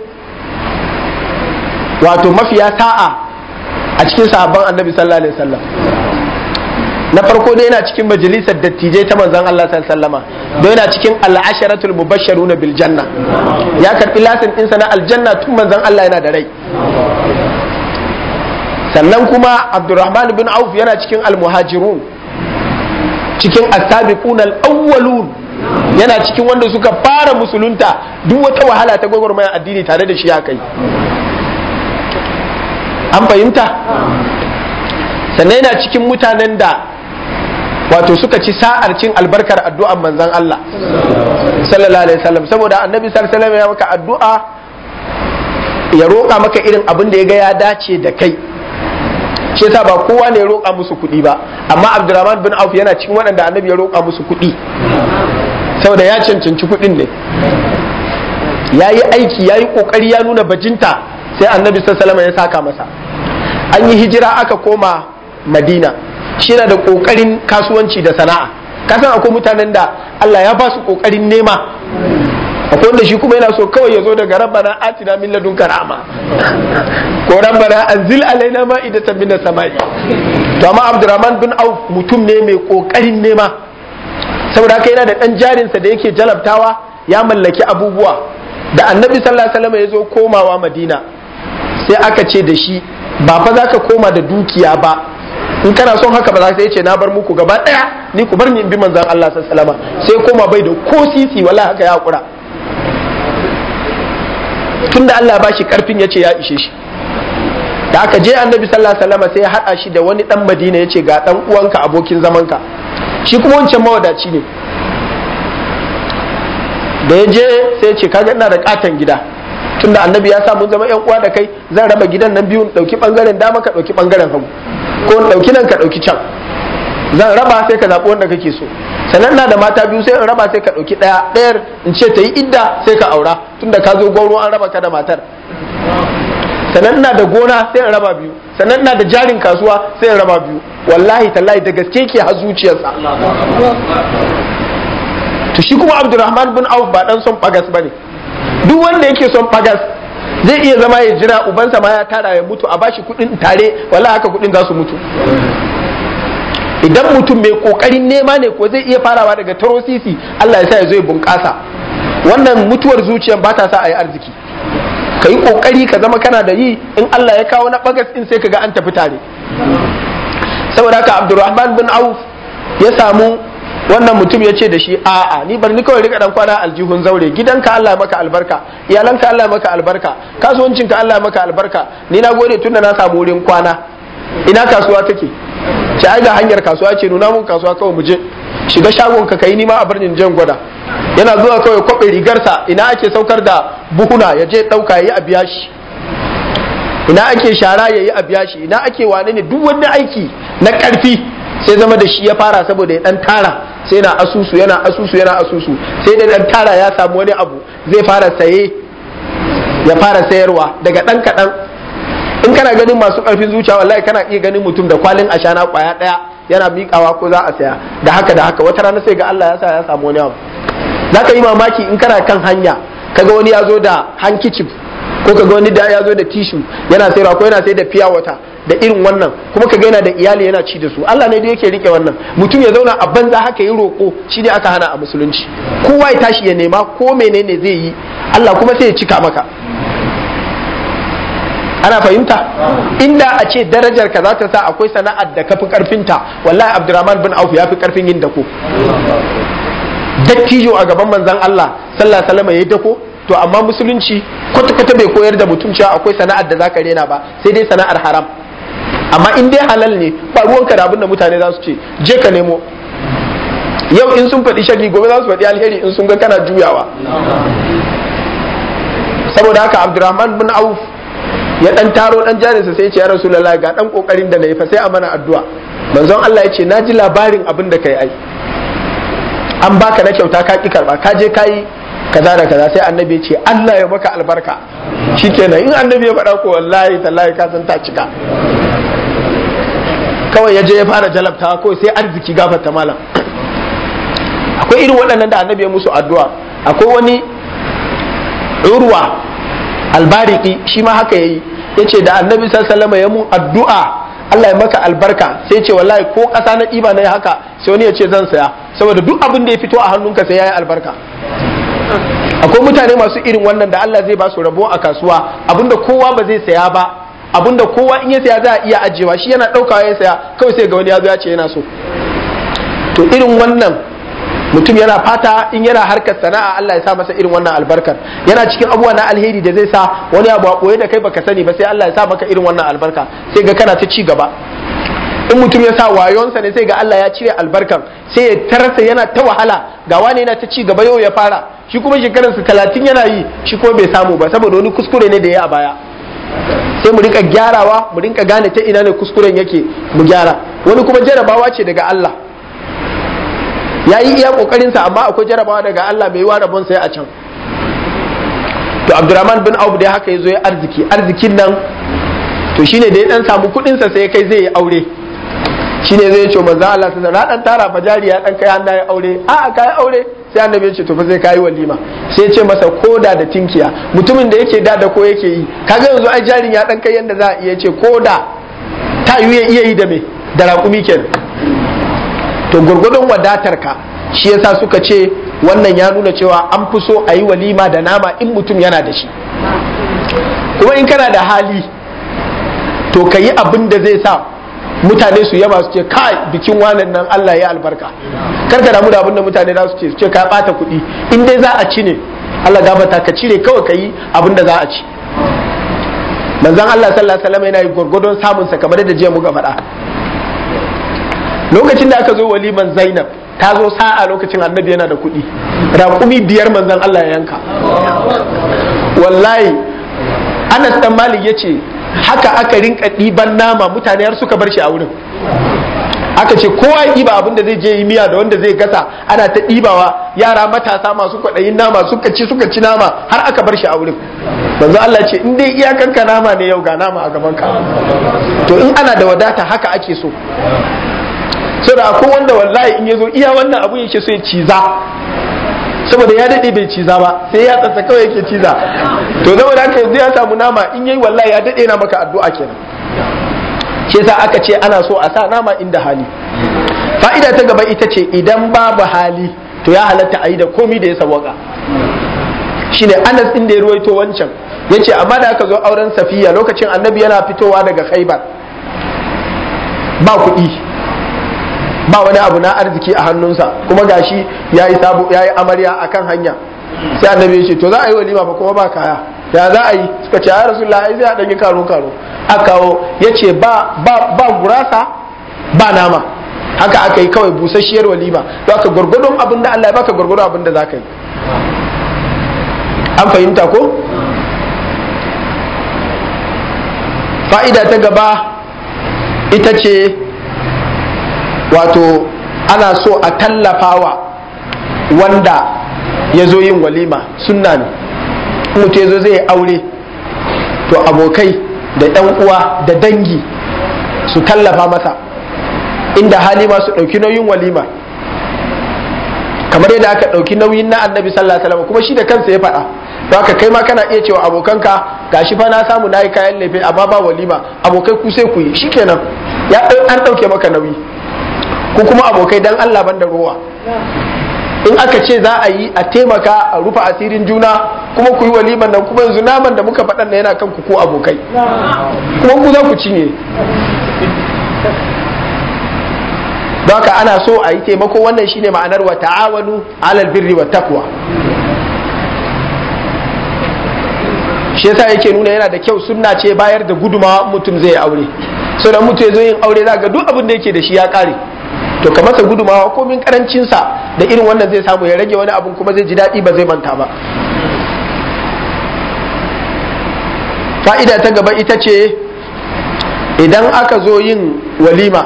wato mafiya sa'a a cikin sahabban annabi sallallahu alaihi wasallam na farko dai yana cikin majalisar dattijai ta manzan Allah sallallahu alaihi wasallama don yana cikin al'asharatul mubashsharuna bil janna ya karbi lasin ɗinsa na aljanna tun manzan Allah yana da rai sannan kuma abdurrahman bin auf yana cikin almuhajirun cikin asabiqun al-awwalun yana cikin wanda suka fara musulunta duk wata wahala ta gwagwarmayar addini tare da shi ya kai an fahimta sannan yana cikin mutanen da wato suka ci sa'ar cin albarkar addu'an manzan Allah sallallahu alaihi wasallam saboda annabi sallallahu alaihi wasallam ya maka addu'a ya roƙa maka irin abin da ya ga ya dace da kai shi yasa ba kowa ne ya roƙa musu kuɗi ba amma Abdurrahman bin Auf yana cikin waɗanda annabi ya roƙa musu kuɗi saboda ya cancanci kuɗin ne ya yi aiki ya yi ƙoƙari ya nuna bajinta sai annabi sallallahu ya saka masa an yi hijira aka koma madina shi na da ƙoƙarin kasuwanci da sana'a kasan akwai mutanen da Allah ya ba su ƙoƙarin nema akwai wanda shi kuma yana so kawai ya zo daga rabbana atina min ladun karama ko rabbana anzil alaina ma'idatan min samai to amma abdurrahman bin auf mutum ne mai kokarin nema saboda haka yana da dan jarinsa da yake jalabtawa ya mallaki abubuwa da annabi sallallahu alaihi wasallam ya zo komawa madina sai aka ce da shi ba fa za ka koma da dukiya ba in kana son haka ba za ka ce na bar muku gaba daya ni ku bar ni in bi manzon Allah sallallahu alaihi wasallam sai koma bai da ko sisi wallahi haka ya hakura tunda Allah ba shi karfin ya ce ya ishe shi da aka je annabi sallallahu alaihi wasallam sai ya haɗa shi da wani dan madina ya ce ga dan uwanka abokin zamanka shi kuma wancan mawadaci ne da ya je sai ya ce kaga ina da katon gida tunda annabi ya sa mun zama yan uwa da kai zan raba gidan nan biyu dauki bangaren dama ka dauki bangaren hagu ko dauki nan ka dauki can zan raba sai ka zaɓi wanda kake so sannan na da mata biyu sai in raba sai ka ɗauki ɗaya ɗayar in ce ta yi idda sai ka aura tunda ka zo gwauro an raba ka da matar sannan ina da gona sai in raba biyu sannan ina da jarin kasuwa sai in raba biyu wallahi tallahi da gaske ke har zuciyarsa to shi kuma abdurrahman bin auf ba dan son bagas bane duk wanda yake son bagas zai iya zama ya jira ubansa ma ya tara ya mutu a bashi kuɗin tare wallahi haka kuɗin za su mutu idan mutum mai kokarin nema ne ko zai iya farawa daga taro sisi Allah ya sa ya zo ya bunƙasa wannan mutuwar zuciyar ba ta sa a yi arziki ka yi kokari ka zama kana da yi in Allah ya kawo na bagas in sai ka ga an tafi tare saboda haka Abdurrahman bin Auf ya samu wannan mutum ya ce da shi a'a ni bar ni kawai rika dan kwana aljihun zaure gidanka Allah ya maka albarka iyalanka Allah ya maka albarka kasuwancinka Allah ya maka albarka ni na gode tunda na samu wurin kwana ina kasuwa take ce ai ga hanyar kasuwa ce nuna mun kasuwa kawai mu je shiga shagon ka kai nima a birnin jan gwada yana zuwa kawai kwabe rigarsa ina ake saukar da buhuna ya je dauka yayi a biya shi ina ake shara yayi a biya shi ina ake wane ne duk wani aiki na karfi sai zama da shi ya fara saboda ya dan tara sai yana asusu yana asusu yana asusu sai da dan tara ya samu wani abu zai fara saye ya fara sayarwa daga dan kadan in kana ganin masu karfin zuciya wallahi kana iya ganin mutum da kwalin ashana kwaya daya yana miƙawa ko za a saya da haka da haka wata rana sai ga Allah ya sa ya samu wani abu zaka yi mamaki in kana kan hanya kaga wani ya zo da handkerchief ko kaga wani da ya zo da tissue yana sayarwa ko yana sayar da fiya wata da irin wannan kuma kaga yana da iyali yana ci da su Allah ne da yake rike wannan mutum ya zauna a banza haka yi roko shi ne aka hana a musulunci kowa ya tashi ya nema ko menene zai yi Allah kuma sai ya cika maka ana fahimta inda a ce darajar ka za ta sa akwai sana'ar da kafi karfinta wallahi abdurrahman bin auf ya fi karfin yin dako dattijo a gaban manzon Allah sallallahu alaihi wasallam yayi dako to amma musulunci kwata kwata bai koyar da mutum cewa akwai sana'ar da zaka rena ba sai dai sana'ar haram amma in dai halal ne ba ruwanka da abin da mutane za su ce je ka nemo yau in sun faɗi shari gobe za su faɗi alheri in sun ga kana juyawa saboda haka abdurrahman bin auf ya dan taro dan jarinsa sai ya ce ya rasulullahi ga dan kokarin da nayi fa sai a mana addu'a manzon Allah ya ce na ji labarin abin da kai ai an baka na kyauta ka ki karba ka je kai kaza da kaza sai annabi ya ce Allah ya maka albarka shikenan in annabi ya faɗa ko wallahi tallahi ka san ta cika kawai ya je ya fara jalabta ko sai arziki gafarta malam akwai irin waɗannan da annabi ya musu addu'a akwai wani urwa albariki shi ma haka yayi yace da annabi sallallahu ya mun addu'a Allah ya maka albarka sai ce wallahi ko ƙasa na ɗiba na haka sai wani ya ce zan saya saboda duk abin da ya fito a hannunka sai yayi albarka akwai mutane masu irin wannan da Allah zai ba su rabo a kasuwa abinda kowa ba zai saya ba abinda kowa in ya saya za a iya ajiyewa shi yana ɗaukawa ya saya kawai sai ga wani ya zo ya ce yana so to irin wannan mutum yana fata in yana harkar sana'a Allah ya sa masa irin wannan albarkar yana cikin abubuwa na alheri da zai sa wani abu a koye da kai baka sani ba sai Allah ya sa maka irin wannan albarka sai ga kana ta ci gaba in mutum ya sa wayonsa ne sai ga Allah ya cire albarkan sai ya tarasa yana ta wahala ga wani yana ta ci gaba yau ya fara shi kuma shekararsa talatin yana yi shi kuma bai samu ba saboda wani kuskure ne da ya a baya sai mu rinka gyarawa mu rinka gane ta ina ne kuskuren yake mu gyara wani kuma jarabawa ce daga Allah ya yi iya kokarinsa amma akwai jarabawa daga Allah mai wa rabon sai a can to Abdurrahman bin Auf dai haka yazo ya arziki arzikin nan to shine da ya dan samu kudin sa sai kai zai yi aure shine zai ce manzo Allah sai na dan tara fajari ya dan kai hannu ya aure a kai aure sai annabi ya ce to fa sai kai walima sai ya ce masa koda da tinkiya mutumin da yake da da ko yake yi kaga yanzu ai jarin ya dan kai yanda za a iya ce koda ta yi iya yi da me da raƙumi kenan to gurgudun wadatar ka shi yasa suka ce wannan ya nuna cewa an fi so a yi walima da nama in mutum yana da shi kuma in kana da hali to ka yi abin da zai sa mutane su yaba su ce kai bikin wanan nan Allah ya albarka kar ka damu da abin da mutane za su ce su ce ka bata kuɗi in dai za a ci ne Allah gabata ka cire kawai ka yi abin da za a ci manzon Allah sallallahu alaihi wasallam yana yi gurgudun samun sa kamar da jiya muka faɗa lokacin da aka zo waliman zainab ta zo sa'a lokacin annabi yana da kuɗi raƙumi biyar manzan Allah ya yanka wallahi anas dan malik ya ce haka aka rinka ɗiban nama mutane har suka bar shi a wurin aka ce kowa ya ɗiba abinda zai je yi miya da wanda zai gasa ana ta ɗibawa yara matasa masu kwaɗayin nama suka ci suka ci nama har aka bar shi a wurin manzo Allah ce in dai iyakanka nama ne yau ga nama a gaban ka to in ana da wadata haka ake so saboda akwai wanda wallahi in ya zo iya wannan abu yake so ya ciza saboda ya daɗe bai ciza ba sai ya tsatsa kawai yake ciza to saboda haka yanzu ya samu nama in yayi wallahi ya daɗe na maka addu'a kenan shi yasa aka ce ana so a sa nama inda hali fa'ida ta gaba ita ce idan babu hali to ya halatta a yi da komi da ya sawaka shine Anas din da ya ruwaito wancan yace amma da aka zo auren Safiya lokacin Annabi yana fitowa daga Khaibar ba kuɗi ba wani abu na arziki a hannunsa kuma gashi ya yi sabu ya yi amarya a kan hanya sai annabi ya ce to za a yi walima ba kuma ba kaya ya za a yi suka ce ya rasulullah ai zai a ɗanyi karo karo a kawo ya ce ba ba gurasa ba nama haka aka yi kawai busasshiyar walima to aka gwargwadon abin da Allah ya baka gwargwadon abin da za ka yi an fahimta ko fa'ida ta gaba ita ce wato ana so a tallafawa wanda ya zo yin walima sunna ne mutu ya zo zai aure to abokai da yan uwa da dangi su tallafa masa inda hali ma su ɗauki nauyin walima kamar yadda aka ɗauki nauyin na annabi sallallahu alaihi wasallam kuma shi da kansa ya faɗa to haka kai ma kana iya cewa abokanka gashi fa na samu nayi kayan lefe amma ba walima abokai ku sai ku yi shikenan ya an ɗauke maka nauyi ko kuma abokai dan Allah ban da ruwa in aka ce za a yi a taimaka a rufe asirin juna kuma ku yi waliman nan kuma yanzu naman da muka faɗan na yana kan ku ko abokai kuma ku za ku cinye don haka ana so a yi taimako wannan shine ma'anar wa ta'awanu alal birri wa taqwa shi yasa yake nuna yana da kyau sunna ce bayar da gudumawa mutum zai aure so da mutum ya zo yin aure za ga duk abin da yake da shi ya kare to ka masa gudumawa komin karancinsa da irin wannan zai samu ya rage wani abun kuma zai ji daɗi ba zai manta ba fa'ida ta gaba ita ce idan aka zo yin walima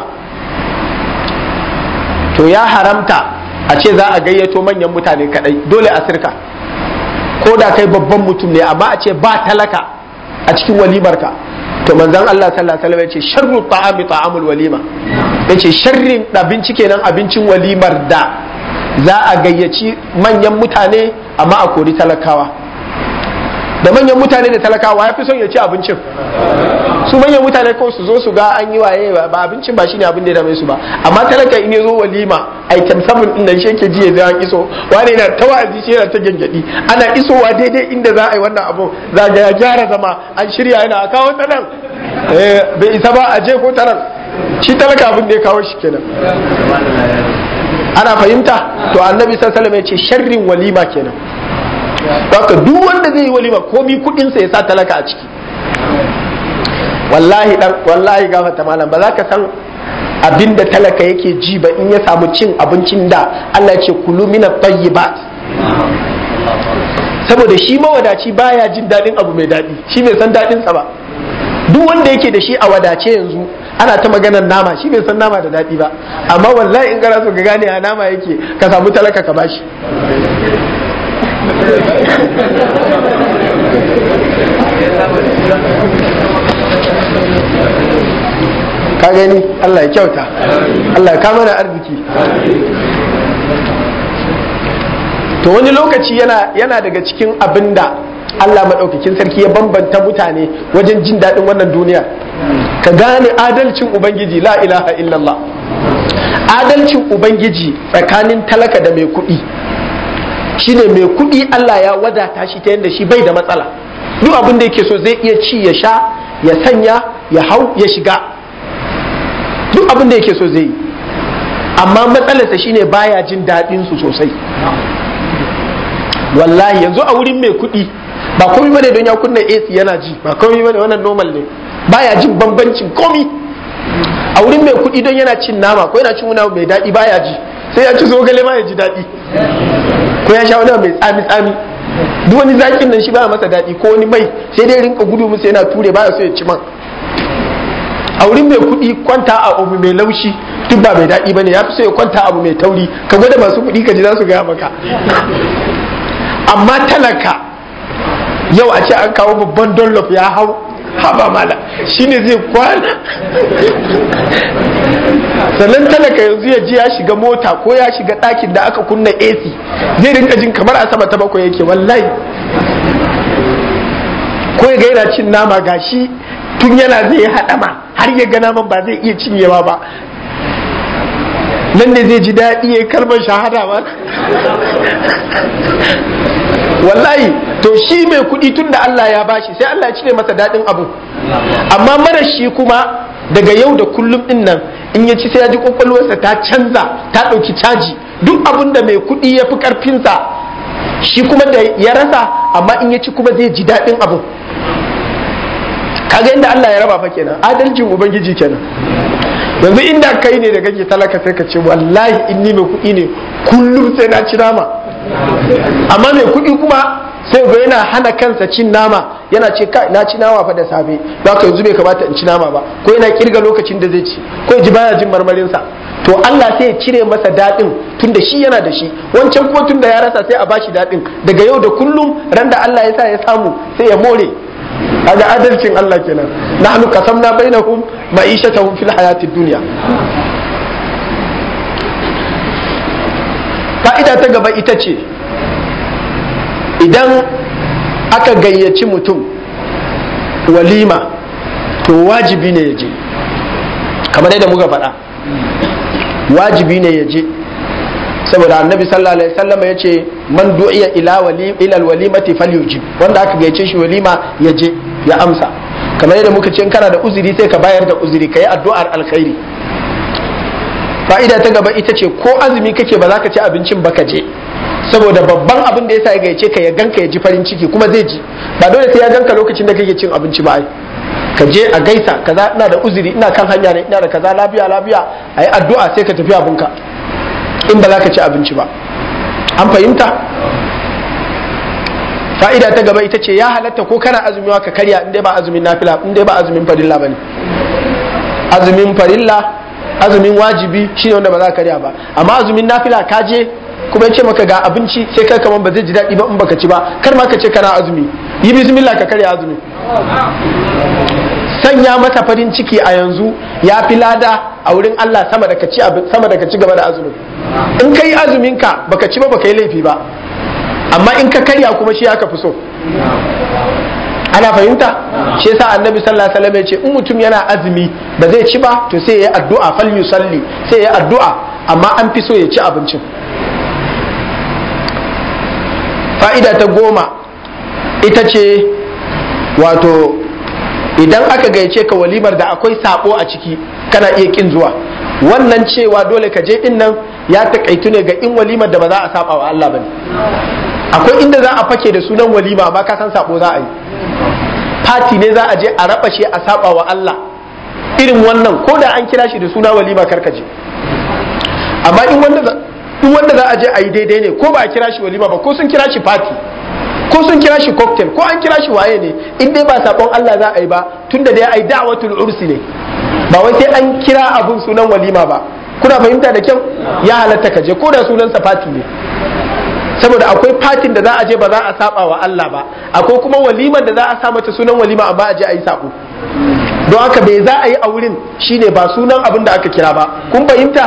to ya haramta a ce za a gayyato manyan mutane kadai dole a sirka ko da kai babban mutum ne amma a ce ba talaka a cikin walimarka to manzon Allah sallallahu alaihi wasallam ya ce sharru ta'ami ta'amul walima yace sharrin abinci kenan abincin walimar da za a gayyaci manyan mutane amma a kori talakawa da manyan mutane da talakawa ya fi son ya ci abincin su manyan mutane ko su zo su ga an yi waye ba abincin ba shine abin da ya dame su ba amma talaka in ya zo walima item 7 din nan shi yake ji ya zan iso wani yana ta wa'azi shi yana ta gangadi ana isowa daidai inda za a yi wannan abu za ga ya gyara zama an shirya yana a kawo ta nan bai isa ba a je ko ta nan shi talaka abin da ya kawo shi kenan ana fahimta to annabi sallallahu alaihi wasallam ya ce sharrin walima kenan haka duk wanda zai yi walima komi kudin sa ya sa talaka a ciki wallahi dan wallahi gafata malam ba za ka san abin da talaka yake ji ba in ya samu cin abincin da Allah ya ce kulu minat tayyibat saboda shi mawadaci baya jin dadin abu mai dadi shi bai san dadin sa ba duk wanda yake da shi a wadace yanzu ana ta maganar nama shi bai san nama da dadi ba amma wallahi in kana so ka gane a nama yake ka samu talaka ka bashi ka gani Allah ya kyauta Allah ya kama na arziki to wani lokaci yana yana daga cikin abinda Allah maɗaukakin sarki ya bambanta mutane wajen jin daɗin wannan duniya ka gane adalcin ubangiji la ilaha illallah adalcin ubangiji tsakanin talaka da mai kuɗi shine mai kuɗi Allah ya wadata shi ta yadda shi bai da matsala duk abin da yake so zai iya ci ya sha ya sanya ya hau ya shiga duk abin da yake so zai yi amma matsalarsa shine baya jin daɗin su sosai wallahi yanzu a wurin mai kuɗi ba komai bane don ya kunna AC yana ji ba komai bane wannan normal ne baya jin bambancin komi a wurin mai kuɗi don yana cin nama ko yana cin wani mai daɗi baya ji sai ya ci zogale ma ya ji daɗi ko ya sha wani mai tsami tsami duk wani zakin nan shi ba masa daɗi ko wani mai sai dai rinka gudu musu yana ture baya so ya ci man a wurin mai kuɗi kwanta a abu mai laushi duk ba mai daɗi bane ya fi so ya kwanta abu mai tauri ka gwada masu kuɗi ka ji za su gaya maka amma talaka yau a ce an kawo babban dollof ya hau haba mala shine zai kwana sannan talaka yanzu ya ji ya shiga mota ko ya shiga ɗakin da aka kunna AC zai rinka jin kamar a sama ta bakwai yake wallahi ko ya ga yana cin nama gashi tun yana zai haɗama har ya ga naman ba zai iya cinyewa ba nan ne zai ji daɗi ya kalmar shahada ba wallahi to shi mai kuɗi tun da Allah ya bashi sai Allah ya cire masa daɗin abu amma mara shi kuma daga yau da kullum din nan in ya ci sai ya ji kwakwalwarsa ta canza ta ɗauki caji duk abin da mai kuɗi ya fi ƙarfinsa shi kuma da ya rasa amma in ya ci kuma zai ji daɗin abu kaga inda Allah ya raba fa kenan adalcin ubangiji kenan yanzu inda kai ne da kake talaka sai ka ce wallahi in ni mai kuɗi ne kullum sai na ci nama amma mai kuɗi kuma sai ga yana hana kansa cin nama yana ce kai na ci nama fa da safe don haka yanzu bai kamata in ci nama ba ko yana kirga lokacin da zai ci ko ya ji baya jin marmarinsa to Allah sai ya cire masa daɗin tunda shi yana da shi wancan kuma tunda ya rasa sai a bashi daɗin daga yau da kullum ran da Allah ya sa ya samu sai ya more kaga adalcin Allah kenan nahnu qasamna bainahum ma'ishatahum fil hayatid dunya fa'ida ta gaba ita ce idan aka gayyaci mutum walima to wajibi ne ya je kamar yadda muka faɗa wajibi ne ya je saboda annabi sallallahu alaihi wasallam ya ce man du'iya ila wali ila alwalimati falyujib wanda aka gayyace shi walima ya je ya amsa kamar yadda muka ce in kana da uzuri sai ka bayar da uzuri kai addu'ar alkhairi fa'ida ta gaba ita ce ko azumi kake ba za ka ci abincin ba ka je saboda babban abin da yasa ya gayyace ka ya ganka ya ji farin ciki kuma zai ji ba dole sai ya ganka lokacin da kake cin abinci ba ai ka je a gaisa kaza ina da uzuri ina kan hanya ne ina da kaza lafiya lafiya ayi addu'a sai ka tafi abinka in ba za ka ci abinci ba an fahimta fa'ida ta gaba ita ce ya halatta ko kana azumi ka karya in dai ba azumin nafila in dai ba azumin farilla bane azumin farilla azumin wajibi shine wanda ba za ka karya ba amma azumin nafila ka je kuma ya ce maka ga abinci sai kai kaman ba zai ji daɗi ba in baka ci ba kar ma ka ce kana azumi yi bismillah ka karya azumi sanya mata farin ciki a yanzu ya fi lada a wurin Allah sama da ka ci sama da ka ci gaba da azumin in kai azumin ka baka ci ba baka yi laifi ba amma in ka karya kuma shi aka fi so ana fahimta shi yasa annabi sallallahu alaihi wasallam ya ce in mutum yana azumi ba zai ci ba to sai ya yi addu'a fal yusalli sai ya yi addu'a amma an fi so ya ci abincin fa'ida ta goma ita ce wato idan aka gayyace ka walimar da akwai sabo a ciki kana iya kin zuwa wannan cewa dole ka je din nan ya takaitu ne ga in walimar da ba za a saba wa Allah bane akwai inda za a fake da sunan walima amma ka san sabo za a yi fati ne za a je a raba shi a saba wa Allah irin wannan ko da an kira shi da suna walima karkaje amma in wanda in wanda za a je a yi daidai ne ko ba a kira shi walima ba ko sun kira shi fati ko sun kira shi cocktail ko an kira shi waye ne in dai ba sabon Allah za a yi ba tunda dai ai da'watul ursi ne ba wai sai an kira abun sunan walima ba kuna fahimta da kyau ya halatta ka je ko da sunan sa fati ne saboda akwai fatin da za a je ba za a saba wa Allah ba akwai kuma waliman da za a sa mata sunan walima amma a je a yi sabo don haka bai za a yi a wurin shine ba sunan abin da aka kira ba kun fahimta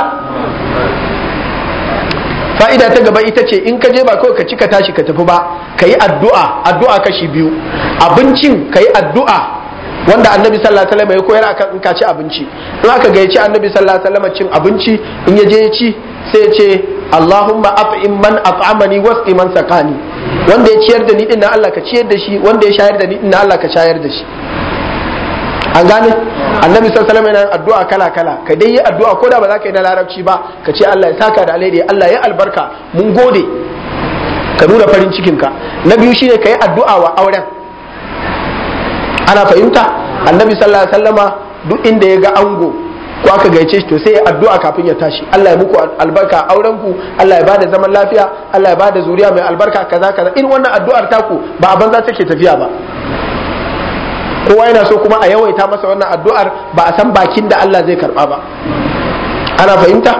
fa'ida ta gaba ita ce in ka je ba kawai ka ci ka tashi ka tafi ba ka yi addu'a addu'a kashi biyu abincin ka yi addu'a wanda annabi sallallahu alaihi wasallam ya koyar akan in ka ci abinci in aka gayyaci annabi sallallahu alaihi wasallam cin abinci in ya je ya ci sai ya ce Allahumma at'im man at'amani wasqi man sakani wanda ya ciyar da ni din Allah ka ciyar da shi wanda ya shayar da ni din Allah ka shayar da shi an gane annabi sallallahu alaihi wasallam addu'a kala kala ka dai yi addu'a ko da ba za ka yi na larabci ba ka ce Allah ya saka da alheri Allah ya albarka mun gode ka nuna farin cikin ka na biyu shine ka yi addu'a wa auren ana fahimta annabi sallallahu alaihi wasallama duk inda ya ga ango ko aka gaice shi to sai ya addu'a kafin ya tashi Allah ya muku albarka auren ku Allah ya bada zaman lafiya Allah ya bada zuriya mai albarka kaza kaza irin wannan addu'ar taku ba a banza take tafiya ba kowa yana so kuma a yawaita masa wannan addu'ar ba a san bakin da Allah zai karba ba ana fahimta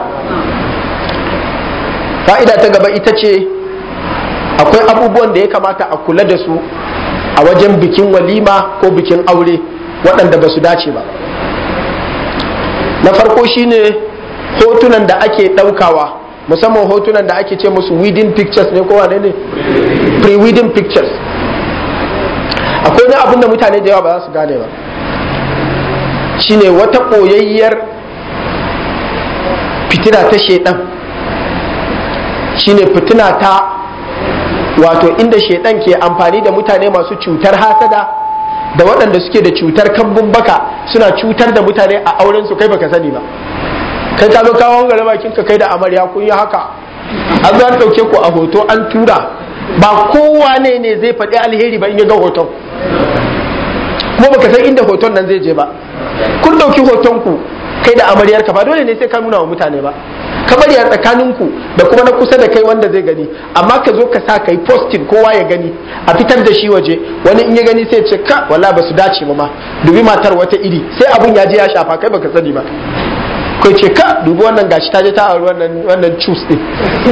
fa'ida ta gaba ita ce akwai abubuwan da ya kamata a kula da su a wajen bikin walima ko bikin aure waɗanda ba su dace ba na farko shine hotunan da ake ɗaukawa musamman hotunan da ake ce musu wedding pictures ne ko wane ne pre-wedding pictures akwai wani abin da mutane da yawa ba za su gane ba shine wata ɓoyayyar fitina ta shaidan shine fitina ta wato inda shaidan ke amfani da mutane masu cutar hasada da waɗanda suke da cutar kambun baka suna cutar da mutane a auren su kai baka sani ba kai ka zo kawo gare bakin ka kai da amarya kun yi haka an zo an ɗauke ku a hoto an tura ba kowa ne ne zai faɗi alheri ba in ya ga hoton kuma baka san inda hoton nan zai je ba kun ɗauki hoton ku kai da amaryar ka ba dole ne sai ka nuna wa mutane ba ka bari a tsakaninku da kuma na kusa da kai wanda zai gani amma ka zo ka sa kai posting kowa ya gani a fitar da shi waje wani in ya gani sai ce ka wala ba su dace ba ma dubi matar wata iri sai abun ya je ya shafa kai baka sani ba kai ce ka dubi wannan gashi ta je ta auri wannan wannan cus din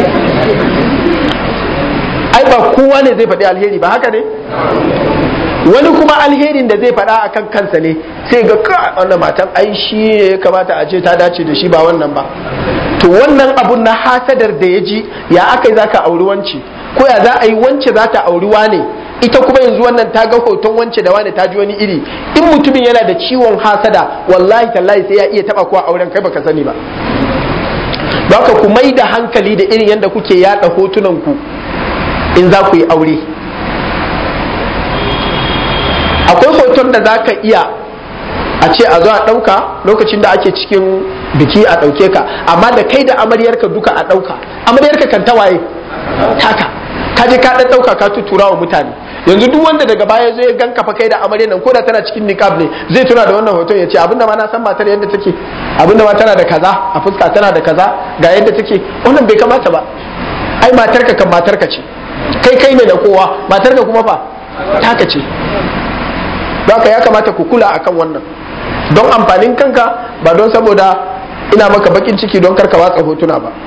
ai ba kowa ne zai faɗi alheri ba haka ne wani kuma alherin da zai faɗa akan kansa ne sai ga ka wannan matan ai shi ne ya kamata a ce ta dace da shi ba wannan ba to wannan abun na hasadar da ya ji ya aka yi za ka auri wance ko ya za a yi wance za ta auri wane ita kuma yanzu wannan ta ga hoton wance da wane ta ji wani iri in mutumin yana da ciwon hasada wallahi tallahi sai ya iya taba kuwa auren kai baka sani ba baka ku mai da hankali da irin yadda kuke yada hotunan ku in za ku yi aure akwai hoton da za ka iya a ce a zo a ɗauka lokacin da ake cikin biki a ɗauke ka amma da kai da amaryarka duka a ɗauka amaryarka kan tawaye taka ka je ka ɗan ɗauka ka tutura wa mutane yanzu duk wanda daga baya zai gan kafa kai da amaryar nan ko da tana cikin niqab ne zai tuna da wannan hoton ya ce abinda ma na san matar yadda take abinda ma tana da kaza a fuska tana da kaza ga yadda take wannan bai kamata ba ai matarka kan matarka ce kai kai ne da kowa matar ka kuma fa taka ce haka ya kamata ku kula akan wannan don amfanin kanka ba don saboda ina maka bakin ciki don karka watsa hotuna ba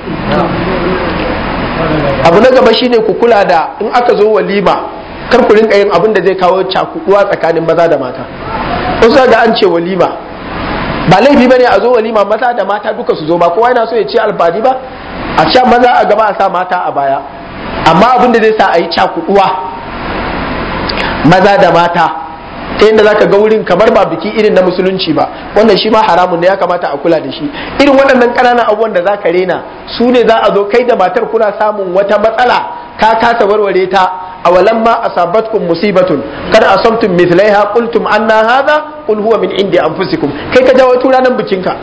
abu na gaba shine ku kula da in aka zo walima kar ku rinka yin abin da zai kawo cakuduwa tsakanin maza da mata wasu ga an ce walima ba laifi bane a zo walima maza da mata duka su zo ba kowa yana so ya ce alfani ba a sha maza a gaba a sa mata a baya amma abin da zai sa a yi cakuduwa maza da mata ta yadda zaka ga wurin kamar ba biki irin na musulunci ba wannan shi ma haramun ne ya kamata a kula da shi irin waɗannan ƙananan abubuwan da zaka rena su ne za a zo kai da matar kuna samun wata matsala ka kasa warware ta a walan ma asabatkum musibatun kada asabtum mithlaiha qultum anna hadha qul huwa min indi anfusikum kai ka jawo ranar bikinka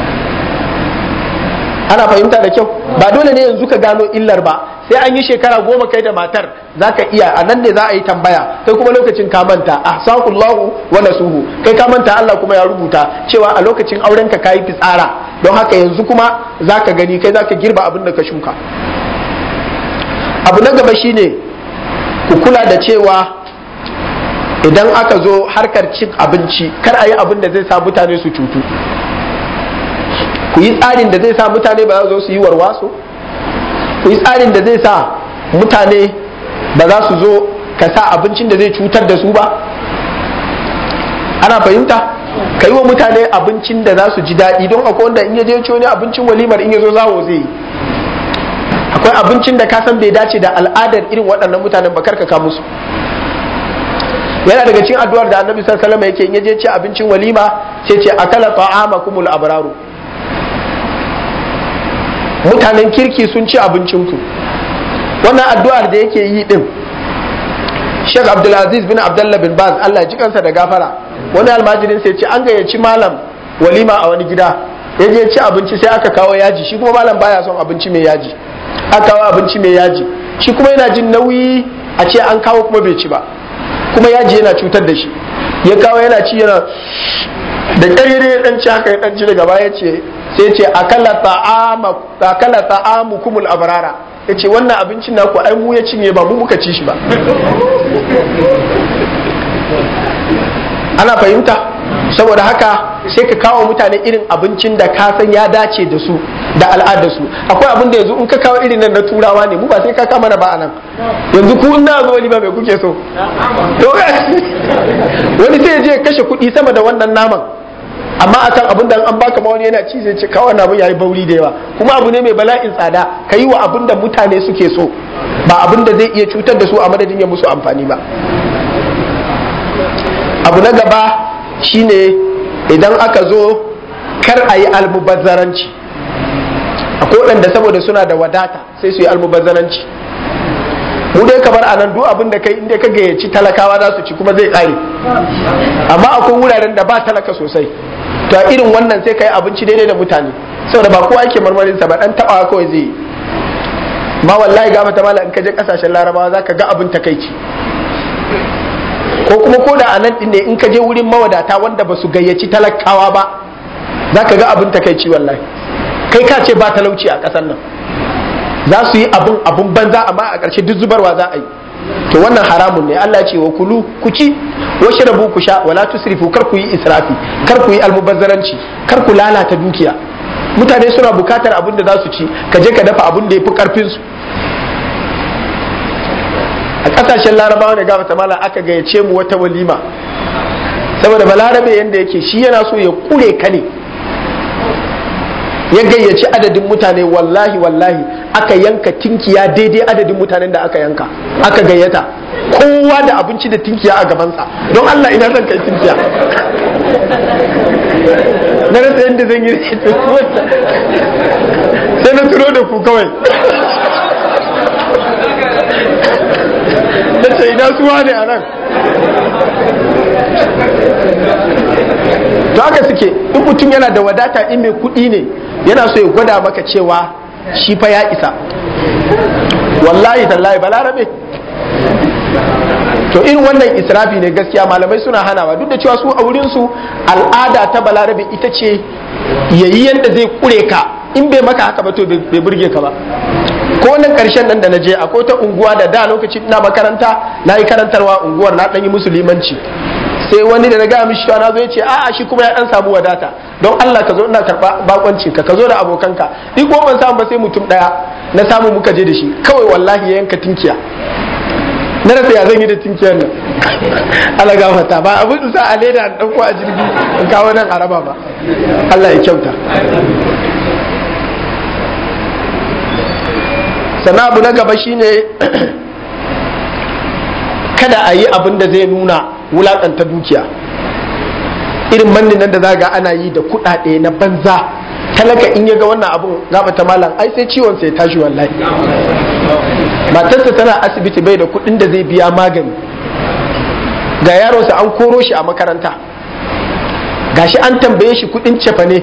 ana fahimta da kyau ba dole ne yanzu ka gano illar ba sai an yi shekara goma kai da matar za ka iya a nan ne za a yi tambaya kai kuma lokacin ka manta ahsakullahu wa nasuhu kai ka manta Allah kuma ya rubuta cewa a lokacin auren ka kayi fitsara don haka yanzu kuma za ka gani kai za ka girba abin da ka shuka abu na gaba shine ku kula da cewa idan aka zo harkar cin abinci kar a yi abin da zai sa mutane su cutu ku yi tsarin da zai sa mutane ba za su zo su yi warwaso ku yi tsarin da zai sa mutane ba za su zo ka sa abincin da zai cutar da su ba ana fahimta ka yi wa mutane abincin da za su ji daɗi don akwai wanda in ya je wani abincin walimar in ya zo zawo zai yi akwai abincin da ka san bai dace da al'adar irin waɗannan mutanen ba karka ka musu yana daga cikin addu'ar da annabi sallallahu alaihi wasallam yake in ya je ci abincin walima sai ce akala ta'amakumul abraru mutanen kirki sun ci abincinku wannan addu'ar da yake yi din Sheikh Abdulaziz bin Abdullah bin Baz Allah ya ji kansa da gafara wani almajirin sai ce an gayyaci malam walima a wani gida ya je ci abinci sai aka kawo yaji shi kuma malam baya son abinci mai yaji aka kawo abinci mai yaji shi kuma yana jin nauyi a ce an kawo kuma bai ci ba kuma yaji yana cutar da shi ya kawo yana ci yana da ƙarere ya ɗan ci haka ya ɗan ci daga baya ce sai ce akala ta'amu kumul abrara ya ce wannan abincin naku ai mu ya cinye ba mu muka ci shi ba ana fahimta saboda haka sai ka kawo mutane irin abincin da ka san ya dace da su da al'adar su akwai abin da yanzu in ka kawo irin nan na turawa ne mu ba sai ka kama na ba anan yanzu ku na zo ba mai kuke so to wani sai ya je kashe kuɗi sama da wannan naman amma akan abin da an baka ma wani yana ci zai ce kawai abin yayi bauri da yawa kuma abu ne mai bala'in tsada ka yi wa abin da mutane suke so ba abin da zai iya cutar da su a madadin ya musu amfani ba abu na gaba shine idan aka zo kar a yi almubazzaranci akwai waɗanda saboda suna da wadata sai su yi almubazzaranci mu dai kamar anan duk abin da kai inda ka gayyaci talakawa za su ci kuma zai ƙare amma akwai wuraren da ba talaka sosai to a irin wannan sai ka yi abinci daidai da mutane saboda ba kowa ake marmarin sa ba dan tabawa kawai zai yi ma wallahi ga mata mala in ka je kasashen larabawa zaka ga abin takaici ko kuma ko da anan din ne in ka je wurin mawadata wanda ba su gayyaci talakawa ba zaka ga abin takaici wallahi kai ka ce ba talauci a ƙasar nan za su yi abun abun banza amma a ƙarshe duk zubarwa za a yi to wannan haramun ne Allah ce wa kulu ku ci wa shrabu ku sha wala tusrifu kar ku yi israfi kar ku yi almubazzaranci kar ku lalata dukiya mutane suna bukatar abin da za su ci ka je ka dafa abin da ya fi karfin su a kasashen larabawa da gaba mala aka gayyace mu wata walima saboda balarabe yanda yake shi yana so ya kure ka ne ya gayyaci adadin mutane wallahi wallahi aka yanka tinkiya daidai adadin mutanen da aka yanka aka gayyata kowa da abinci da tinkiya a gabansa don Allah ina zan kai tinkiya na rasa yadda zan yi sai na turo da ku kawai na ce ina suwa ne a nan to haka suke in mutum yana da wadata in mai kuɗi ne yana so ya gwada maka cewa shi fa ya isa wallahi tallahi balarabe to irin wannan israfi ne gaskiya malamai suna hanawa duk da cewa su a wurin su al'ada ta balarabe ita ce yayi yanda zai kure ka in bai maka haka ba to bai burge ka ba ko wannan karshen nan da na je akwai ta unguwa da da lokacin ina makaranta na yi karantarwa unguwar na ɗan yi musulmanci sai wani da na gaya mishi na zo ya ce a'a shi kuma ya dan samu wadata don Allah ka zo ina karba bakoncin ka ka zo da abokanka ni ko ban samu ba sai mutum daya na samu muka je da shi kawai wallahi ya yanka tinkiya na rasa ya zan yi da tinkiyar nan Allah gafarta ba abin sa a leda an dauko a jirgi in kawo nan a raba ba Allah ya kyauta sannan abu na gaba shine kada a yi abin da zai nuna wulakanta dukiya irin mannin nan da za ga ana yi da kuɗaɗe na banza talaka in ya ga wannan abun gaba ta malam ai sai ciwon sai tashi wallahi matarsa tana asibiti bai da kuɗin da zai biya magani ga yaronsa an koro shi a makaranta gashi an tambaye shi kuɗin cefane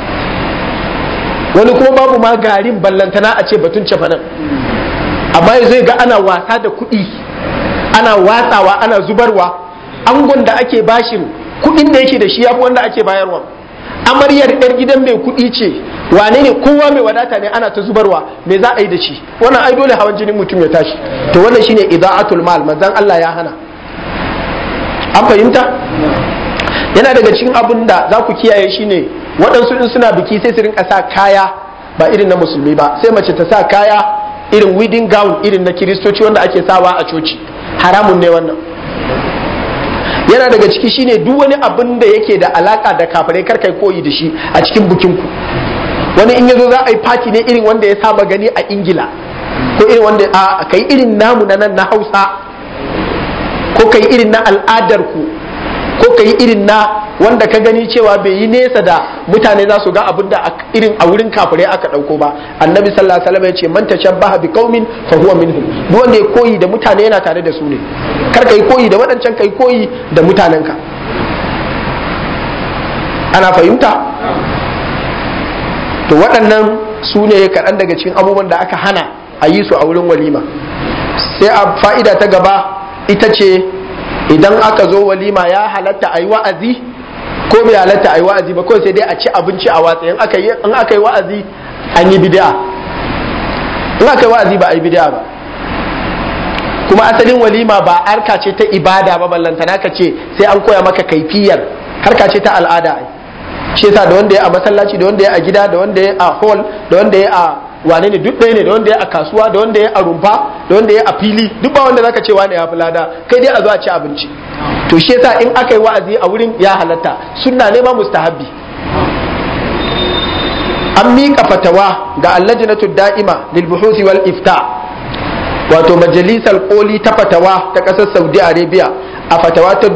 wani kuma babu ma garin ballantana a ce batun cefanen amma zai ga ana wasa da kuɗi ana watsawa ana zubarwa angon da ake bashin kuɗin da yake da shi yafi wanda ake bayarwa amaryar yar gidan mai kuɗi ce wane ne kowa mai wadata ne ana ta zubarwa me za a yi da shi wannan ai dole hawan jinin mutum ya tashi to wannan shine idaatul mal manzon Allah ya hana an fahimta yana daga cikin abin da za ku kiyaye shine waɗansu in suna biki sai su rinka sa kaya ba irin na musulmi ba sai mace ta sa kaya irin wedding gown irin na kiristoci wanda ake sawa a coci haramun ne wannan yana daga ciki shine duk wani abin da yake da alaka da kafirai kar kai koyi da shi a cikin bukinku wani in yazo za a yi fati ne irin wanda ya saba gani a ingila ko irin wanda a kai irin namu na nan na hausa ko kai irin na al'adar ku ko kai irin na wanda ka gani cewa bai yi nesa da mutane za su ga abin da irin a wurin kafirai aka dauko ba annabi sallallahu alaihi wasallam ya ce man tashabbaha bi qaumin fa huwa minhum duk wanda ya koyi da mutane yana tare da su ne kar kai koyi da waɗancan kai koyi da mutanenka ana fahimta to waɗannan su ne kaɗan daga cikin abubuwan da aka hana a yi su a wurin walima sai a fa'ida ta gaba ita ce idan aka zo walima ya halatta a yi wa'azi ko bai halatta a yi wa'azi ba kawai sai dai a ci abinci a watsa in aka yi wa'azi an yi bid'a in aka yi wa'azi ba a yi bid'a ba kuma asalin walima ba harka ce ta ibada ba ballantana ka ce sai an koya maka kaifiyar harka ce ta al'ada ai shi yasa da wanda ya a masallaci da wanda ya a gida da wanda ya a hall da wanda ya a wane ne duk ɗaya ne da wanda ya a kasuwa da wanda ya a rumfa da wanda ya a fili duk ba wanda zaka ce wane ya fi lada kai dai a zo a ci abinci to shi yasa in aka yi wa'azi a wurin ya halatta sunna ne ma mustahabbi an miƙa fatawa ga allajinatu da'ima lil buhuthi wal ifta wato majalisar koli ta fatawa ta ƙasar saudi arabia a fatawa ta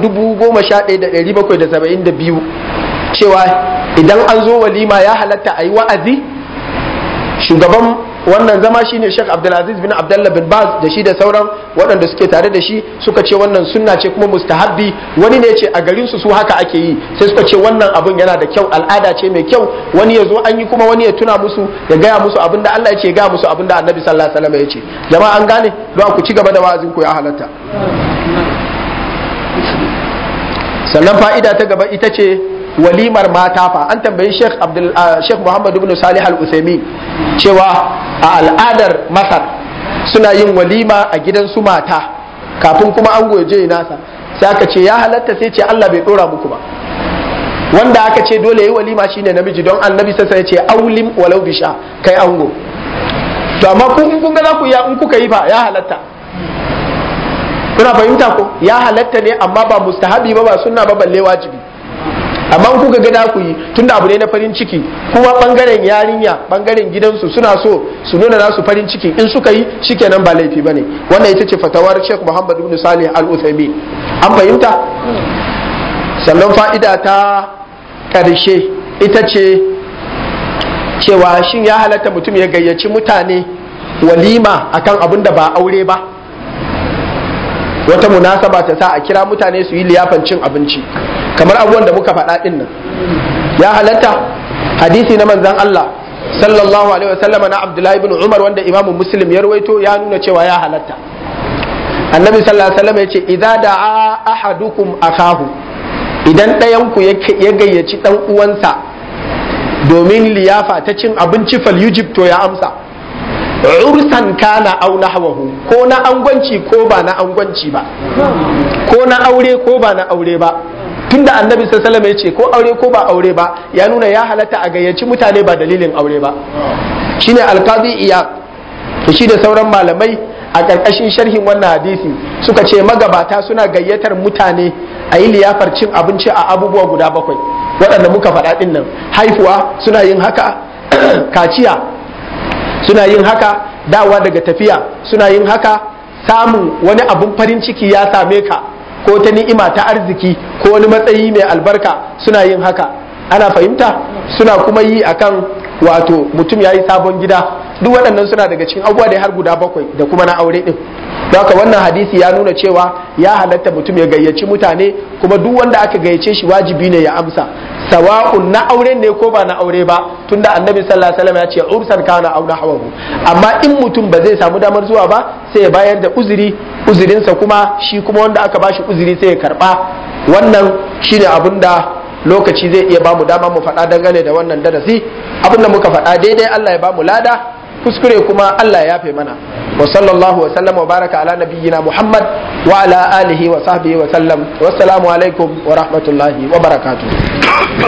11772 cewa idan an zo walima ya halatta a yi wa'azi shugaban wannan zama shine Sheikh Abdulaziz bin Abdullah bin Baz da shi da sauran waɗanda suke tare da shi suka ce wannan sunna ce kuma mustahabbi wani ne ce a garin su su haka ake yi sai suka ce wannan abun yana da kyau al'ada ce mai kyau wani ya zo an yi kuma wani ya tuna musu ya gaya musu abin da Allah ya ce gaya musu abin da Annabi sallallahu alaihi wasallam ya ce jama'a an gane don ku ci gaba da wa'azin ku ya halatta sannan fa'ida ta gaba ita ce walimar mata fa an tambayi Sheikh Abdul Sheikh Muhammad ibn Salih Al-Uthaymeen cewa a al'adar Masar suna yin walima a gidan su mata kafin kuma an goje nasa sai aka ce ya halatta sai ce Allah bai dora muku ba wanda aka ce dole yi walima shine namiji don annabi sassa ya ce aulim walau bisha kai ango to amma ku in kun ga za ku ya in kuka yi fa ya halatta kuna fahimta ko ya halatta ne amma ba mustahabi ba ba sunna ba balle wajibi amma in kuka ga ku yi tunda abu ne na farin ciki kuma bangaren yarinya bangaren gidansu suna so su nuna nasu farin ciki in suka yi shikenan ba laifi bane wannan ita ce fatawar Sheikh Muhammad ibn Salih Al Uthaymeen an fahimta sannan fa'ida ta karshe ita ce cewa shin ya halatta mutum ya gayyaci mutane walima akan abin da ba aure ba wata munasaba ta sa a kira mutane su yi liyafan cin abinci kamar abubuwan da muka faɗa ɗin nan ya halatta hadisi na manzan Allah sallallahu alaihi wasallam na Abdullahi ibn Umar wanda Imam Muslim ya rawaito ya nuna cewa ya halatta annabi sallallahu alaihi wasallam ya ce idza da'a ahadukum akahu idan ɗayan ku ya gayyaci ɗan uwansa domin liyafa ta cin abinci fal yujib to ya amsa ursan kana au nahwahu ko na angwanci ko ba na angwanci ba ko na aure ko ba na aure ba tunda annabi sallallahu alaihi ya ce ko aure ko ba aure ba ya nuna ya halatta a gayyaci mutane ba dalilin aure ba shine alqadi iyad to shi da sauran malamai a ƙarƙashin sharhin wannan hadisi suka ce magabata suna gayyatar mutane a yi liyafar cin abinci a abubuwa guda bakwai waɗanda muka faɗa ɗin nan haifuwa suna yin haka kaciya suna yin haka dawa daga tafiya suna yin haka samun wani abun farin ciki ya same ka ko ta ni'ima ta arziki ko wani matsayi mai albarka suna yin haka ana fahimta suna kuma yi akan wato mutum ya yi sabon gida duk waɗannan suna daga cikin abubuwa da har guda bakwai da kuma na aure ɗin don haka wannan hadisi ya nuna cewa ya halatta mutum ya gayyaci mutane kuma duk wanda aka gayyace shi wajibi ne ya amsa sawa'un na aure ne ko ba na aure ba tunda annabi sallallahu alaihi wasallam ya ce ursan kana aw hawahu amma in mutum ba zai samu damar zuwa ba sai ya bayar da uzuri uzurinsa kuma shi kuma wanda aka bashi uzuri sai ya karba wannan shine abin da lokaci zai iya bamu dama mu faɗa dangane da wannan darasi abin da muka faɗa daidai Allah ya bamu lada kuskure kuma Allah ya yafe mana wa sallallahu wa sallama wa baraka ala nabiyyina Muhammad wa ala alihi wa sahbihi wa sallam wassalamu alaikum wa rahmatullahi wa barakatuh